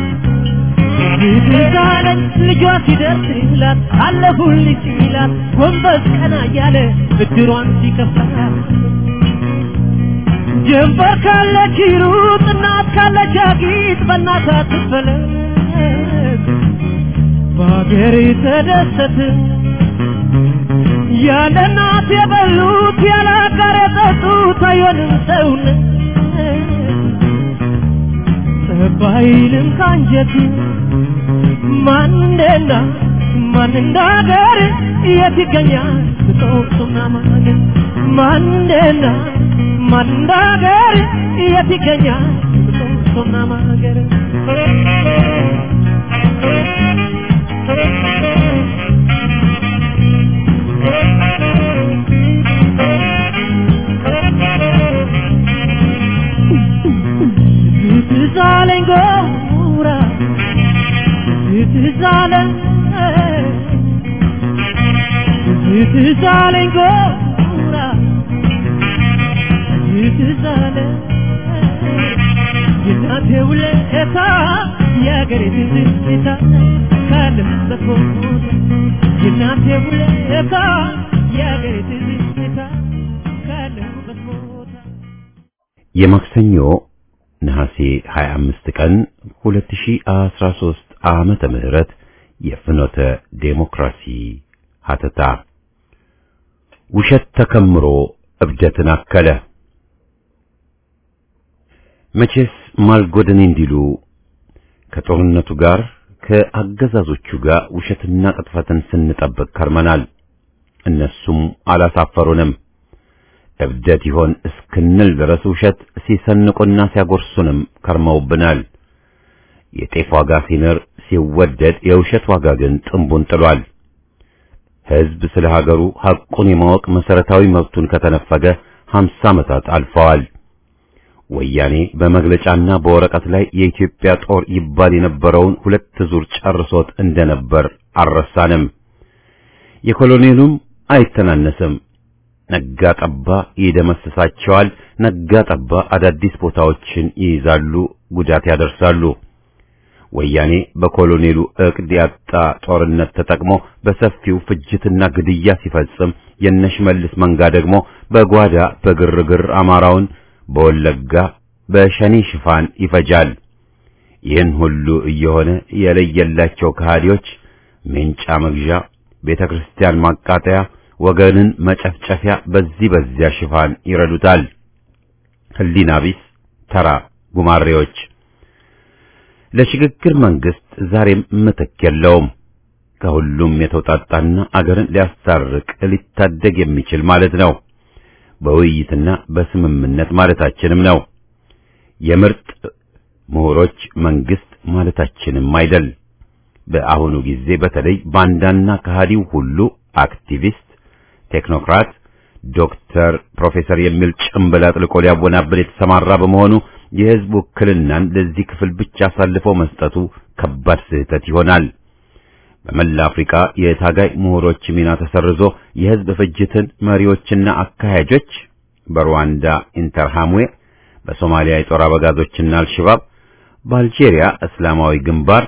ትዛለኝ ልጇ ሲደርስላት አለሁልሽ ሲላት ጎንበስ ቀና እያለ ብድሯን ሲከፍላት ጀንበር ካለች ሩጥ እናት ካለች አጊጥ በእናት አትፈለግ በአገሬ ተደሰት ያለ እናት የበሉት ያለ አጋር የጠጡት አይሆንም ሰውነት ጠባይልም ካንጀት ማን እንደና ማን እንዳገር የት ይገኛል ብጦሱና ማገር ማን እንደና ማን እንዳገር የት ይገኛል ብጦሱና ማገር ትዝ አለኝ ጎራ ትዝ አለኝ የእናቴ ውለታ የአገሬ ትዝታ ካለሁበት ቦታ የእናቴ ውለታ የአገሬ ትዝታ ካለሁበት ቦታ የማክሰኞ ነሐሴ 25 ቀን 2013 ዓመተ ምህረት የፍኖተ ዴሞክራሲ ሀተታ ውሸት ተከምሮ እብደትን አከለ። መቼስ ማልጎደኔ እንዲሉ ከጦርነቱ ጋር ከአገዛዞቹ ጋር ውሸትና ቅጥፈትን ስንጠብቅ ከርመናል። እነሱም አላሳፈሩንም። እብደት ይሆን እስክንል ድረስ ውሸት ሲሰንቁና ሲያጎርሱንም ከርመውብናል። የጤፍ ዋጋ ሲንር ሲወደድ የውሸት ዋጋ ግን ጥንቡን ጥሏል። ሕዝብ ስለ ሀገሩ ሐቁን የማወቅ መሰረታዊ መብቱን ከተነፈገ ሀምሳ ዓመታት አልፈዋል። ወያኔ በመግለጫና በወረቀት ላይ የኢትዮጵያ ጦር ይባል የነበረውን ሁለት ዙር ጨርሶት እንደነበር አልረሳንም። የኮሎኔሉም አይተናነስም። ነጋ ጠባ ይደመስሳቸዋል። ነጋ ጠባ አዳዲስ ቦታዎችን ይይዛሉ፣ ጉዳት ያደርሳሉ። ወያኔ በኮሎኔሉ ዕቅድ ያጣ ጦርነት ተጠቅሞ በሰፊው ፍጅትና ግድያ ሲፈጽም የነሽመልስ መንጋ ደግሞ በጓዳ በግርግር አማራውን በወለጋ በሸኔ ሽፋን ይፈጃል። ይህን ሁሉ እየሆነ የለየላቸው ከሃዲዎች ሜንጫ መግዣ፣ ቤተ ክርስቲያን ማቃጠያ፣ ወገንን መጨፍጨፊያ በዚህ በዚያ ሽፋን ይረዱታል። ህሊና ቢስ ተራ ጉማሬዎች። ለሽግግር መንግስት ዛሬም ምትክ የለውም። ከሁሉም የተውጣጣና አገርን ሊያስታርቅ ሊታደግ የሚችል ማለት ነው። በውይይትና በስምምነት ማለታችንም ነው። የምርጥ ምሁሮች መንግስት ማለታችንም አይደል። በአሁኑ ጊዜ በተለይ ባንዳና ከሃዲው ሁሉ አክቲቪስት፣ ቴክኖክራት፣ ዶክተር፣ ፕሮፌሰር የሚል ጭምብል አጥልቆ ሊያወናብል የተሰማራ በመሆኑ የህዝብ ውክልናን ለዚህ ክፍል ብቻ አሳልፎ መስጠቱ ከባድ ስህተት ይሆናል። በመላ አፍሪካ የታጋይ ምሁሮች ሚና ተሰርዞ የህዝብ ፍጅትን መሪዎችና አካሄጆች በሩዋንዳ ኢንተርሃምዌ፣ በሶማሊያ የጦር አበጋዞችና አልሸባብ፣ በአልጄሪያ እስላማዊ ግንባር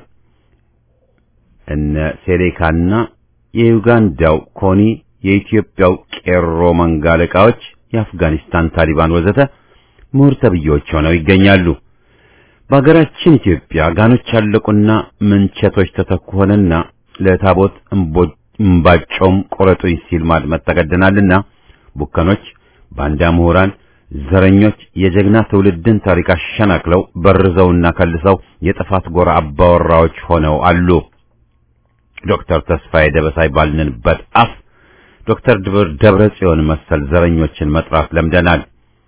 እነ ሴሌካና የዩጋንዳው ኮኒ፣ የኢትዮጵያው ቄሮ መንጋ አለቃዎች፣ የአፍጋኒስታን ታሊባን ወዘተ ምሁር ተብዬዎች ሆነው ይገኛሉ። በሀገራችን ኢትዮጵያ ጋኖች ያለቁና ምንቸቶች ተተኩ ሆነና ለታቦት እምባጮም ቆረጡኝ ሲል ማድመጥ ተገደናልና ቡከኖች፣ ባንዳ ምሁራን፣ ዘረኞች የጀግና ትውልድን ታሪክ አሸናክለው በርዘውና ከልሰው የጥፋት ጎራ አባወራዎች ሆነው አሉ። ዶክተር ተስፋዬ ደበሳይ ባልንበት አፍ ዶክተር ደብረ ጽዮን መሰል ዘረኞችን መጥራት ለምደናል።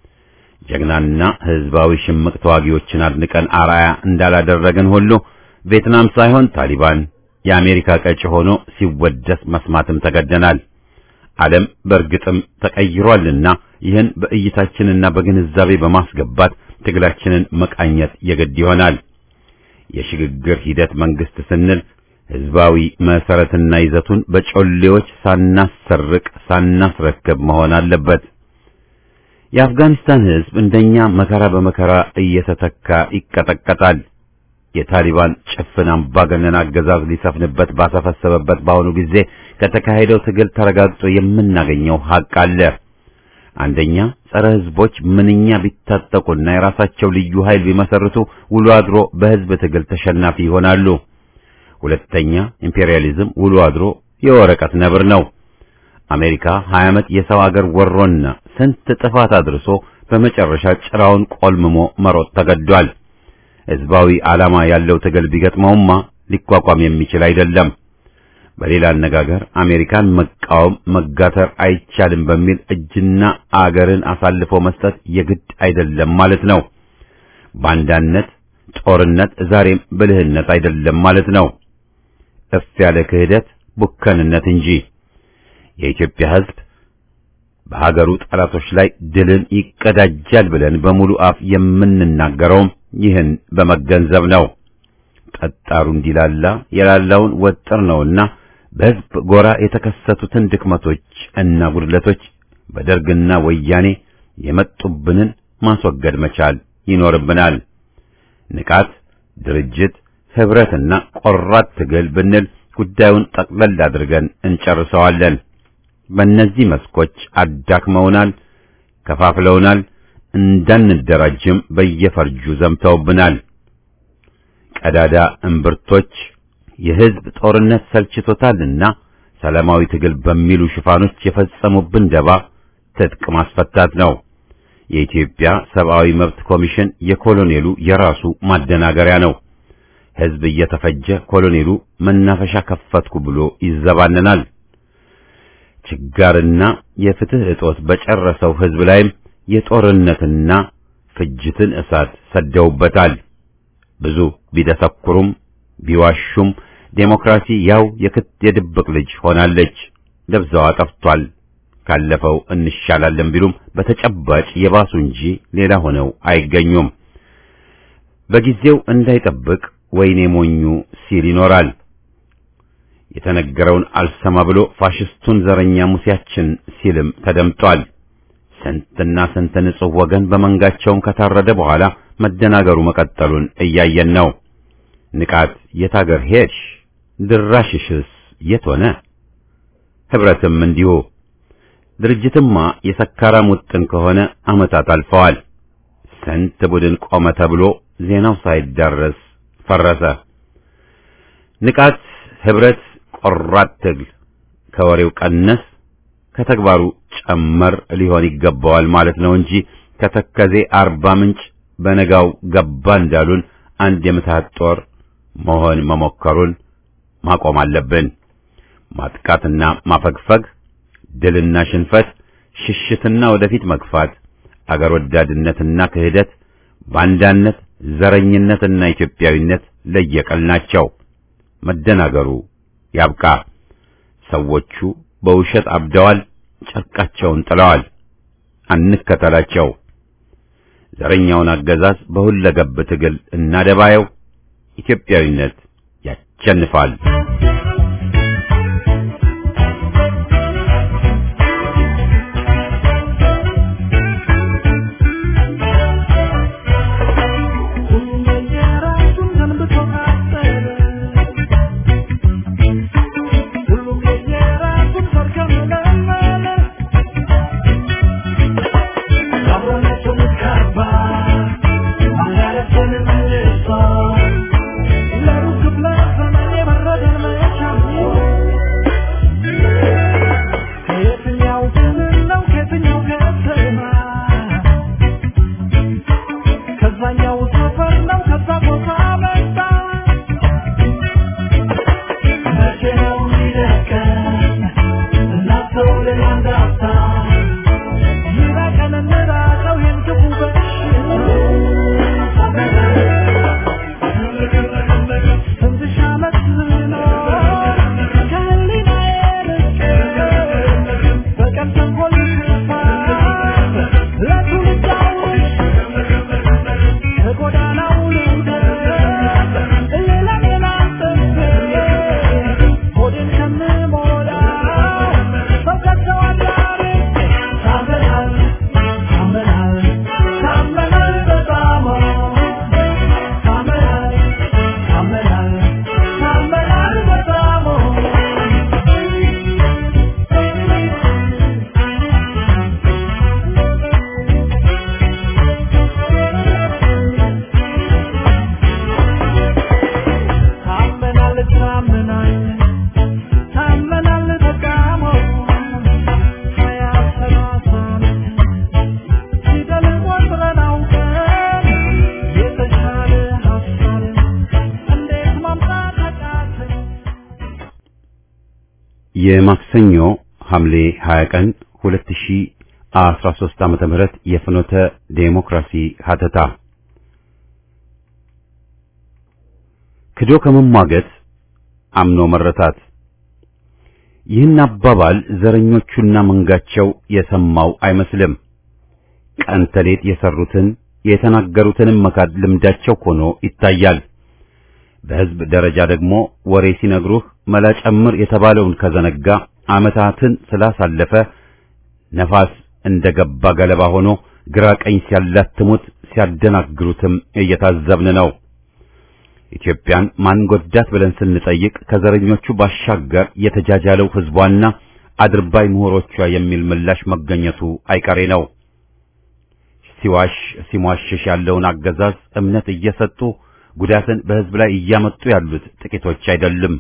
ጀግናና ህዝባዊ ሽምቅ ተዋጊዎችን አድንቀን አርአያ እንዳላደረግን ሁሉ ቪየትናም ሳይሆን ታሊባን የአሜሪካ ቀጭ ሆኖ ሲወደስ መስማትም ተገደናል። ዓለም በእርግጥም ተቀይሯልና ይህን በእይታችንና በግንዛቤ በማስገባት ትግላችንን መቃኘት የግድ ይሆናል። የሽግግር ሂደት መንግስት ስንል ህዝባዊ መሰረትና ይዘቱን በጮሌዎች ሳናሰርቅ ሳናስረክብ መሆን አለበት። የአፍጋኒስታን ህዝብ እንደኛ መከራ በመከራ እየተተካ ይቀጠቀጣል። የታሊባን ጭፍን አምባገነን አገዛዝ ሊሰፍንበት ባሰፈሰበበት በአሁኑ ጊዜ ከተካሄደው ትግል ተረጋግጦ የምናገኘው ሀቅ አለ። አንደኛ ጸረ ህዝቦች ምንኛ ቢታጠቁና የራሳቸው ልዩ ኃይል ቢመሰርቱ ውሎ አድሮ በህዝብ ትግል ተሸናፊ ይሆናሉ። ሁለተኛ ኢምፔሪያሊዝም ውሎ አድሮ የወረቀት ነብር ነው። አሜሪካ 20 ዓመት የሰው አገር ወሮና ስንት ጥፋት አድርሶ በመጨረሻ ጭራውን ቆልምሞ መሮጥ ተገዷል። ህዝባዊ ዓላማ ያለው ትግል ቢገጥመውማ ሊቋቋም የሚችል አይደለም። በሌላ አነጋገር አሜሪካን መቃወም መጋተር አይቻልም በሚል እጅና አገርን አሳልፎ መስጠት የግድ አይደለም ማለት ነው። ባንዳነት፣ ጦርነት ዛሬም ብልህነት አይደለም ማለት ነው። እፍ ያለ ክህደት ቡከንነት እንጂ። የኢትዮጵያ ህዝብ በሀገሩ ጠላቶች ላይ ድልን ይቀዳጃል ብለን በሙሉ አፍ የምንናገረውም ይህን በመገንዘብ ነው። ጠጣሩ እንዲላላ የላላውን ወጥር ነውና በሕዝብ ጎራ የተከሰቱትን ድክመቶች እና ጉድለቶች በደርግና ወያኔ የመጡብንን ማስወገድ መቻል ይኖርብናል። ንቃት፣ ድርጅት፣ ህብረትና ቆራጥ ትግል ብንል ጉዳዩን ጠቅለል አድርገን እንጨርሰዋለን። በእነዚህ መስኮች አዳክመውናል፣ ከፋፍለውናል፣ እንዳንደራጅም በየፈርጁ ዘምተውብናል። ቀዳዳ እምብርቶች የህዝብ ጦርነት ሰልችቶታልና ሰላማዊ ትግል በሚሉ ሽፋኖች የፈጸሙብን ደባ ትጥቅ ማስፈታት ነው። የኢትዮጵያ ሰብአዊ መብት ኮሚሽን የኮሎኔሉ የራሱ ማደናገሪያ ነው። ህዝብ እየተፈጀ ኮሎኔሉ መናፈሻ ከፈትኩ ብሎ ይዘባነናል። ችጋርና የፍትህ እጦት በጨረሰው ህዝብ ላይም የጦርነትና ፍጅትን እሳት ሰደውበታል። ብዙ ቢደሰኩሩም ቢዋሹም ዴሞክራሲ ያው የክት የድብቅ ልጅ ሆናለች። ደብዛዋ ጠፍቷል። ካለፈው እንሻላለን ቢሉም በተጨባጭ የባሱ እንጂ ሌላ ሆነው አይገኙም። በጊዜው እንዳይጠብቅ ወይኔ ሞኙ ሲል ይኖራል። የተነገረውን አልሰማ ብሎ ፋሽስቱን ዘረኛ ሙሴያችን ሲልም ተደምጧል። ስንትና ስንት ንጹሕ ወገን በመንጋቸውም ከታረደ በኋላ መደናገሩ መቀጠሉን እያየን ነው። ንቃት የት አገር ሄድሽ? ድራሽሽስ የት ሆነ? ህብረትም እንዲሁ። ድርጅትማ የሰካራም ውጥን ከሆነ ዓመታት አልፈዋል። ስንት ቡድን ቆመ ተብሎ ዜናው ሳይዳረስ ፈረሰ። ንቃት፣ ህብረት፣ ቆራጥ ትግል ከወሬው ቀነስ ከተግባሩ ጨመር ሊሆን ይገባዋል ማለት ነው እንጂ ከተከዜ አርባ ምንጭ በነጋው ገባ እንዳሉን አንድ የምትሃት ጦር መሆን መሞከሩን ማቆም አለብን። ማጥቃትና ማፈግፈግ፣ ድልና ሽንፈት፣ ሽሽትና ወደፊት መግፋት፣ አገር ወዳድነትና ክህደት፣ ባንዳነት፣ ዘረኝነትና ኢትዮጵያዊነት ለየቀል ናቸው። መደናገሩ ያብቃ። ሰዎቹ በውሸት አብደዋል፣ ጨርቃቸውን ጥለዋል። አንከተላቸው። ዘረኛውን አገዛዝ በሁለገብ ትግል እናደባየው። ኢትዮጵያዊነት ያሸንፋል። የማክሰኞ ሐምሌ 20 ቀን 2013 ዓመተ ምህረት የፍኖተ ዴሞክራሲ ሀተታ ክዶ ከመሟገት አምኖ መረታት። ይህን አባባል ዘረኞቹና መንጋቸው የሰማው አይመስልም። ቀን ተሌት የሰሩትን የተናገሩትንም መካድ ልምዳቸው ሆኖ ይታያል። በሕዝብ ደረጃ ደግሞ ወሬ ሲነግሩህ መላ ጨምር የተባለውን ከዘነጋ ዓመታትን ስላሳለፈ ነፋስ እንደገባ ገለባ ሆኖ ግራ ቀኝ ሲያላትሙት ሲያደናግሩትም እየታዘብን ነው። ኢትዮጵያን ማን ጎዳት ብለን ስንጠይቅ ከዘረኞቹ ባሻገር የተጃጃለው ሕዝቧና አድርባይ ምሁሮቿ የሚል ምላሽ መገኘቱ አይቀሬ ነው። ሲዋሽ ሲሟሽሽ ያለውን አገዛዝ እምነት እየሰጡ ጉዳትን በሕዝብ ላይ እያመጡ ያሉት ጥቂቶች አይደሉም።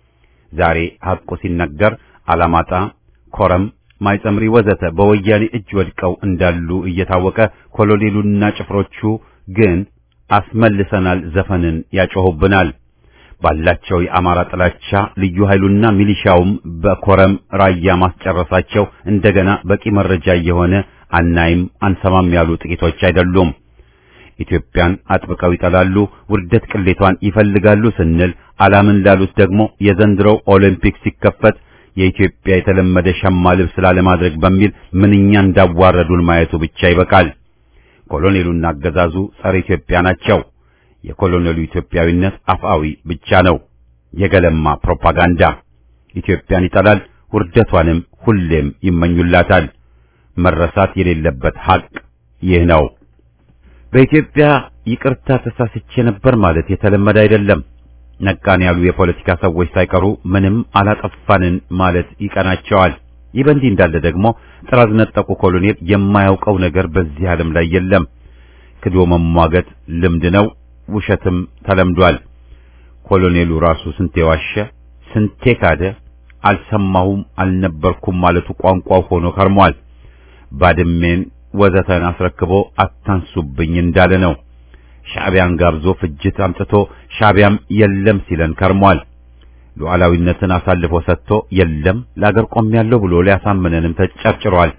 ዛሬ ሐቁ ሲነገር አላማጣ፣ ኮረም፣ ማይጸምሪ ወዘተ በወያኔ እጅ ወድቀው እንዳሉ እየታወቀ ኮሎኔሉና ጭፍሮቹ ግን አስመልሰናል ዘፈንን ያጮሁብናል። ባላቸው የአማራ ጥላቻ ልዩ ኃይሉና ሚሊሻውም በኮረም ራያ ማስጨረሳቸው እንደገና በቂ መረጃ እየሆነ አናይም አንሰማም ያሉ ጥቂቶች አይደሉም። ኢትዮጵያን አጥብቀው ይጠላሉ፣ ውርደት ቅሌቷን ይፈልጋሉ ስንል አላምን ላሉት ደግሞ የዘንድሮው ኦሎምፒክ ሲከፈት የኢትዮጵያ የተለመደ ሸማ ልብስ ላለማድረግ በሚል ምንኛ እንዳዋረዱን ማየቱ ብቻ ይበቃል። ኮሎኔሉና አገዛዙ ጸረ ኢትዮጵያ ናቸው። የኮሎኔሉ ኢትዮጵያዊነት አፍአዊ ብቻ ነው፣ የገለማ ፕሮፓጋንዳ። ኢትዮጵያን ይጠላል፣ ውርደቷንም ሁሌም ይመኙላታል። መረሳት የሌለበት ሐቅ ይህ ነው። በኢትዮጵያ ይቅርታ ተሳስቼ ነበር ማለት የተለመደ አይደለም። ነቃን ያሉ የፖለቲካ ሰዎች ሳይቀሩ ምንም አላጠፋንን ማለት ይቀናቸዋል። ይህ በእንዲህ እንዳለ ደግሞ ጥራዝ ነጠቁ ኮሎኔል የማያውቀው ነገር በዚህ ዓለም ላይ የለም። ክዶ መሟገት ልምድ ነው፣ ውሸትም ተለምዷል። ኮሎኔሉ ራሱ ስንቴ ዋሸ፣ ስንቴ ካደ፣ አልሰማሁም አልነበርኩም ማለቱ ቋንቋው ሆኖ ከርሟል። ባድሜን ወዘተን አስረክቦ አታንሱብኝ እንዳለ ነው። ሻዕቢያን ጋብዞ ፍጅት አምጥቶ ሻዕቢያም የለም ሲለን ከርሟል። ሉዓላዊነትን አሳልፎ ሰጥቶ የለም ለአገር ቆሜያለሁ ብሎ ሊያሳምነንም ተጨርጭሯል።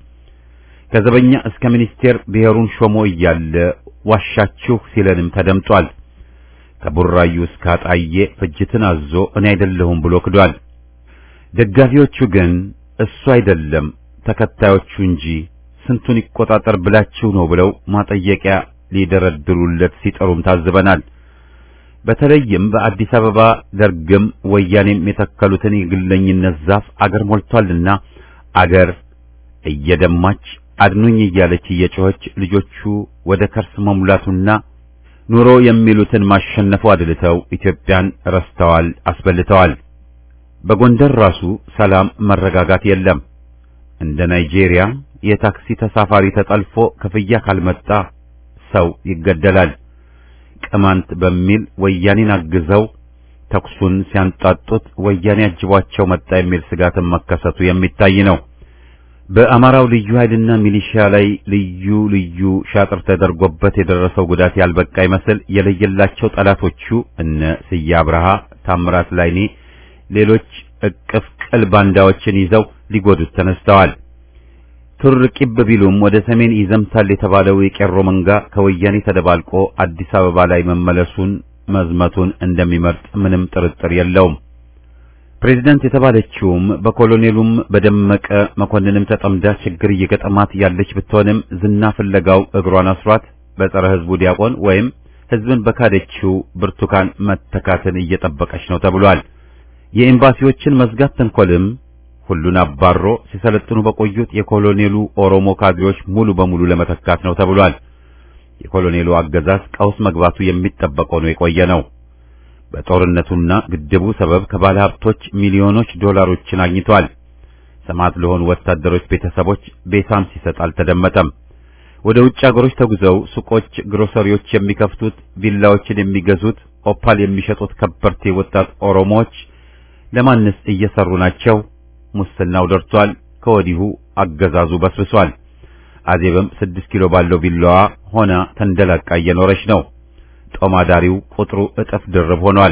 ከዘበኛ እስከ ሚኒስቴር ብሔሩን ሾሞ እያለ ዋሻችሁ ሲለንም ተደምጧል። ከቡራዩ እስከ አጣዬ ፍጅትን አዞ እኔ አይደለሁም ብሎ ክዷል። ደጋፊዎቹ ግን እሱ አይደለም ተከታዮቹ እንጂ ስንቱን ይቆጣጠር ብላችሁ ነው ብለው ማጠየቂያ ሊደረድሩለት ሲጠሩም ታዝበናል። በተለይም በአዲስ አበባ ደርግም ወያኔም የተከሉትን የግለኝነት ዛፍ አገር ሞልቷልና አገር እየደማች አድኑኝ እያለች እየጮኸች ልጆቹ ወደ ከርስ መሙላቱና ኑሮ የሚሉትን ማሸነፉ አድልተው ኢትዮጵያን ረስተዋል፣ አስበልተዋል። በጎንደር ራሱ ሰላም፣ መረጋጋት የለም። እንደ ናይጄሪያ የታክሲ ተሳፋሪ ተጠልፎ ክፍያ ካልመጣ ሰው ይገደላል። ቅማንት በሚል ወያኔን አግዘው ተኩሱን ሲያንጣጡት ወያኔ አጅቧቸው መጣ የሚል ስጋትን መከሰቱ የሚታይ ነው። በአማራው ልዩ ኃይልና ሚሊሺያ ላይ ልዩ ልዩ ሻጥር ተደርጎበት የደረሰው ጉዳት ያልበቃ ይመስል የለየላቸው ጠላቶቹ እነ ስዬ አብርሃ፣ ታምራት ላይኔ፣ ሌሎች እቅፍ ቅል ባንዳዎችን ይዘው ሊጎዱት ተነስተዋል። ቱር ቂብ ቢሉም ወደ ሰሜን ይዘምታል የተባለው የቄሮ መንጋ ከወያኔ ተደባልቆ አዲስ አበባ ላይ መመለሱን መዝመቱን እንደሚመርጥ ምንም ጥርጥር የለውም። ፕሬዝዳንት የተባለችውም በኮሎኔሉም በደመቀ መኮንንም ተጠምዳ ችግር እየገጠማት ያለች ብትሆንም ዝና ፍለጋው እግሯን አስሯት በጸረ ሕዝቡ ዲያቆን ወይም ሕዝብን በካደችው ብርቱካን መተካትን እየጠበቀች ነው ተብሏል። የኤምባሲዎችን መዝጋት ተንኮልም ሁሉን አባሮ ሲሰለጥኑ በቆዩት የኮሎኔሉ ኦሮሞ ካድሬዎች ሙሉ በሙሉ ለመተካት ነው ተብሏል። የኮሎኔሉ አገዛዝ ቀውስ መግባቱ የሚጠበቅ ሆኖ የቆየ ነው። በጦርነቱና ግድቡ ሰበብ ከባለ ሀብቶች ሚሊዮኖች ዶላሮችን አግኝቷል። ሰማዕት ለሆኑ ወታደሮች ቤተሰቦች ቤታም ሲሰጥ አልተደመጠም። ወደ ውጭ አገሮች ተጉዘው ሱቆች፣ ግሮሰሪዎች የሚከፍቱት፣ ቪላዎችን የሚገዙት፣ ኦፓል የሚሸጡት ከበርቴ ወጣት ኦሮሞዎች ለማንስ እየሰሩ ናቸው? ሙስናው ደርቷል። ከወዲሁ አገዛዙ በስብሷል። አዜብም ስድስት ኪሎ ባለው ቪላዋ ሆና ተንደላቃ እየኖረች ነው። ጦማዳሪው ቁጥሩ እጥፍ ድርብ ሆኗል።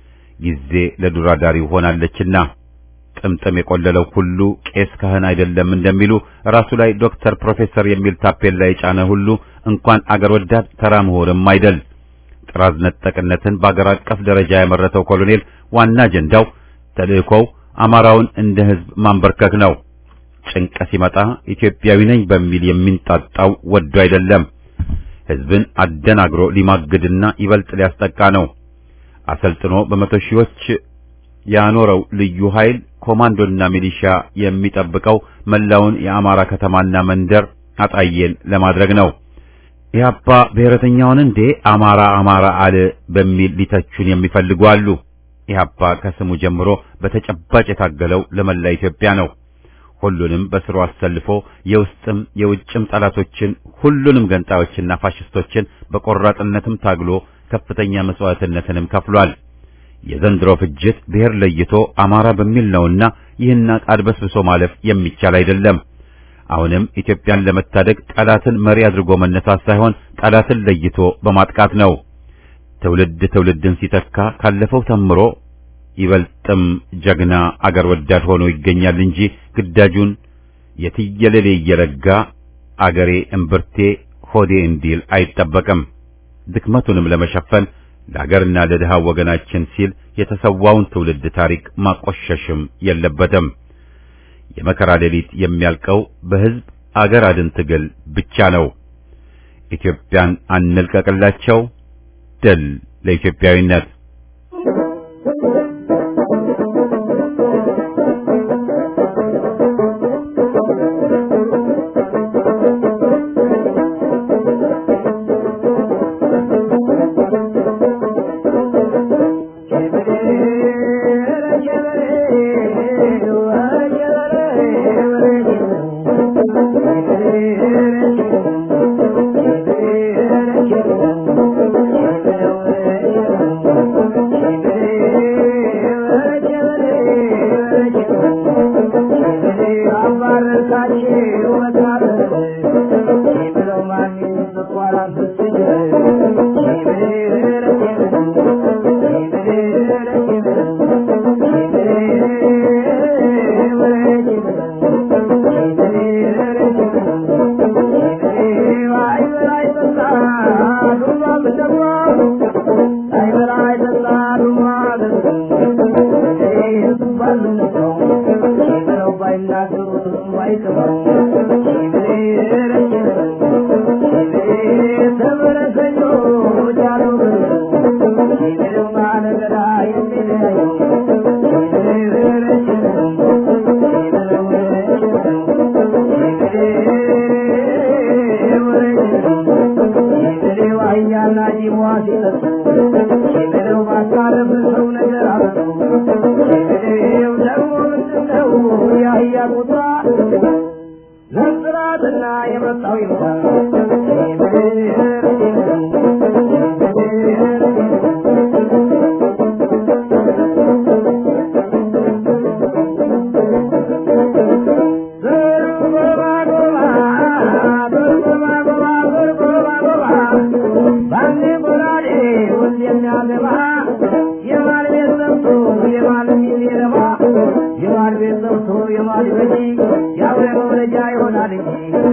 ጊዜ ለዱራዳሪው ሆናለችና ጥምጥም የቆለለው ሁሉ ቄስ ካህን አይደለም እንደሚሉ ራሱ ላይ ዶክተር፣ ፕሮፌሰር የሚል ታፔላ የጫነ ሁሉ እንኳን አገር ወዳድ ተራ ምሁርም አይደል። ጥራዝ ነጠቅነትን በአገር አቀፍ ደረጃ ያመረተው ኮሎኔል ዋና አጀንዳው ተልእኮው አማራውን እንደ ሕዝብ ማንበርከክ ነው። ጭንቀ ሲመጣ ኢትዮጵያዊ ነኝ በሚል የሚንጣጣው ወዶ አይደለም። ሕዝብን አደናግሮ ሊማግድና ይበልጥ ሊያስጠቃ ነው። አሰልጥኖ በመቶ ሺዎች ያኖረው ልዩ ኃይል ኮማንዶና ሚሊሻ የሚጠብቀው መላውን የአማራ ከተማና መንደር አጣየን ለማድረግ ነው። ኢህአፓ ብሔረተኛውን እንዴ አማራ አማራ አለ በሚል ሊተቹን የሚፈልጉ አሉ። ኢህአፓ ከስሙ ጀምሮ በተጨባጭ የታገለው ለመላ ኢትዮጵያ ነው። ሁሉንም በስሩ አሰልፎ የውስጥም የውጭም ጠላቶችን ሁሉንም ገንጣዮችና ፋሽስቶችን በቆራጥነትም ታግሎ ከፍተኛ መስዋዕትነትንም ከፍሏል። የዘንድሮ ፍጅት ብሔር ለይቶ አማራ በሚል ነውና ይህን አድበስብሶ ማለፍ የሚቻል አይደለም። አሁንም ኢትዮጵያን ለመታደግ ጠላትን መሪ አድርጎ መነሳት ሳይሆን ጠላትን ለይቶ በማጥቃት ነው። ትውልድ ትውልድን ሲተካ ካለፈው ተምሮ ይበልጥም ጀግና አገር ወዳድ ሆኖ ይገኛል እንጂ ግዳጁን የትየለሌ እየረጋ አገሬ እምብርቴ ሆዴ እንዲል አይጠበቅም። ድክመቱንም ለመሸፈን ለአገርና ለድሃ ወገናችን ሲል የተሰዋውን ትውልድ ታሪክ ማቆሸሽም የለበትም። የመከራ ሌሊት የሚያልቀው በሕዝብ አገር አድን ትግል ብቻ ነው። ኢትዮጵያን አንልቀቅላቸው። ድል ለኢትዮጵያዊነት። ነጽራትና የመጣው ይምጣ የማል ቤት ሰብቶ የማል በጂ ያው መውለጃ ይሆናል እንጂ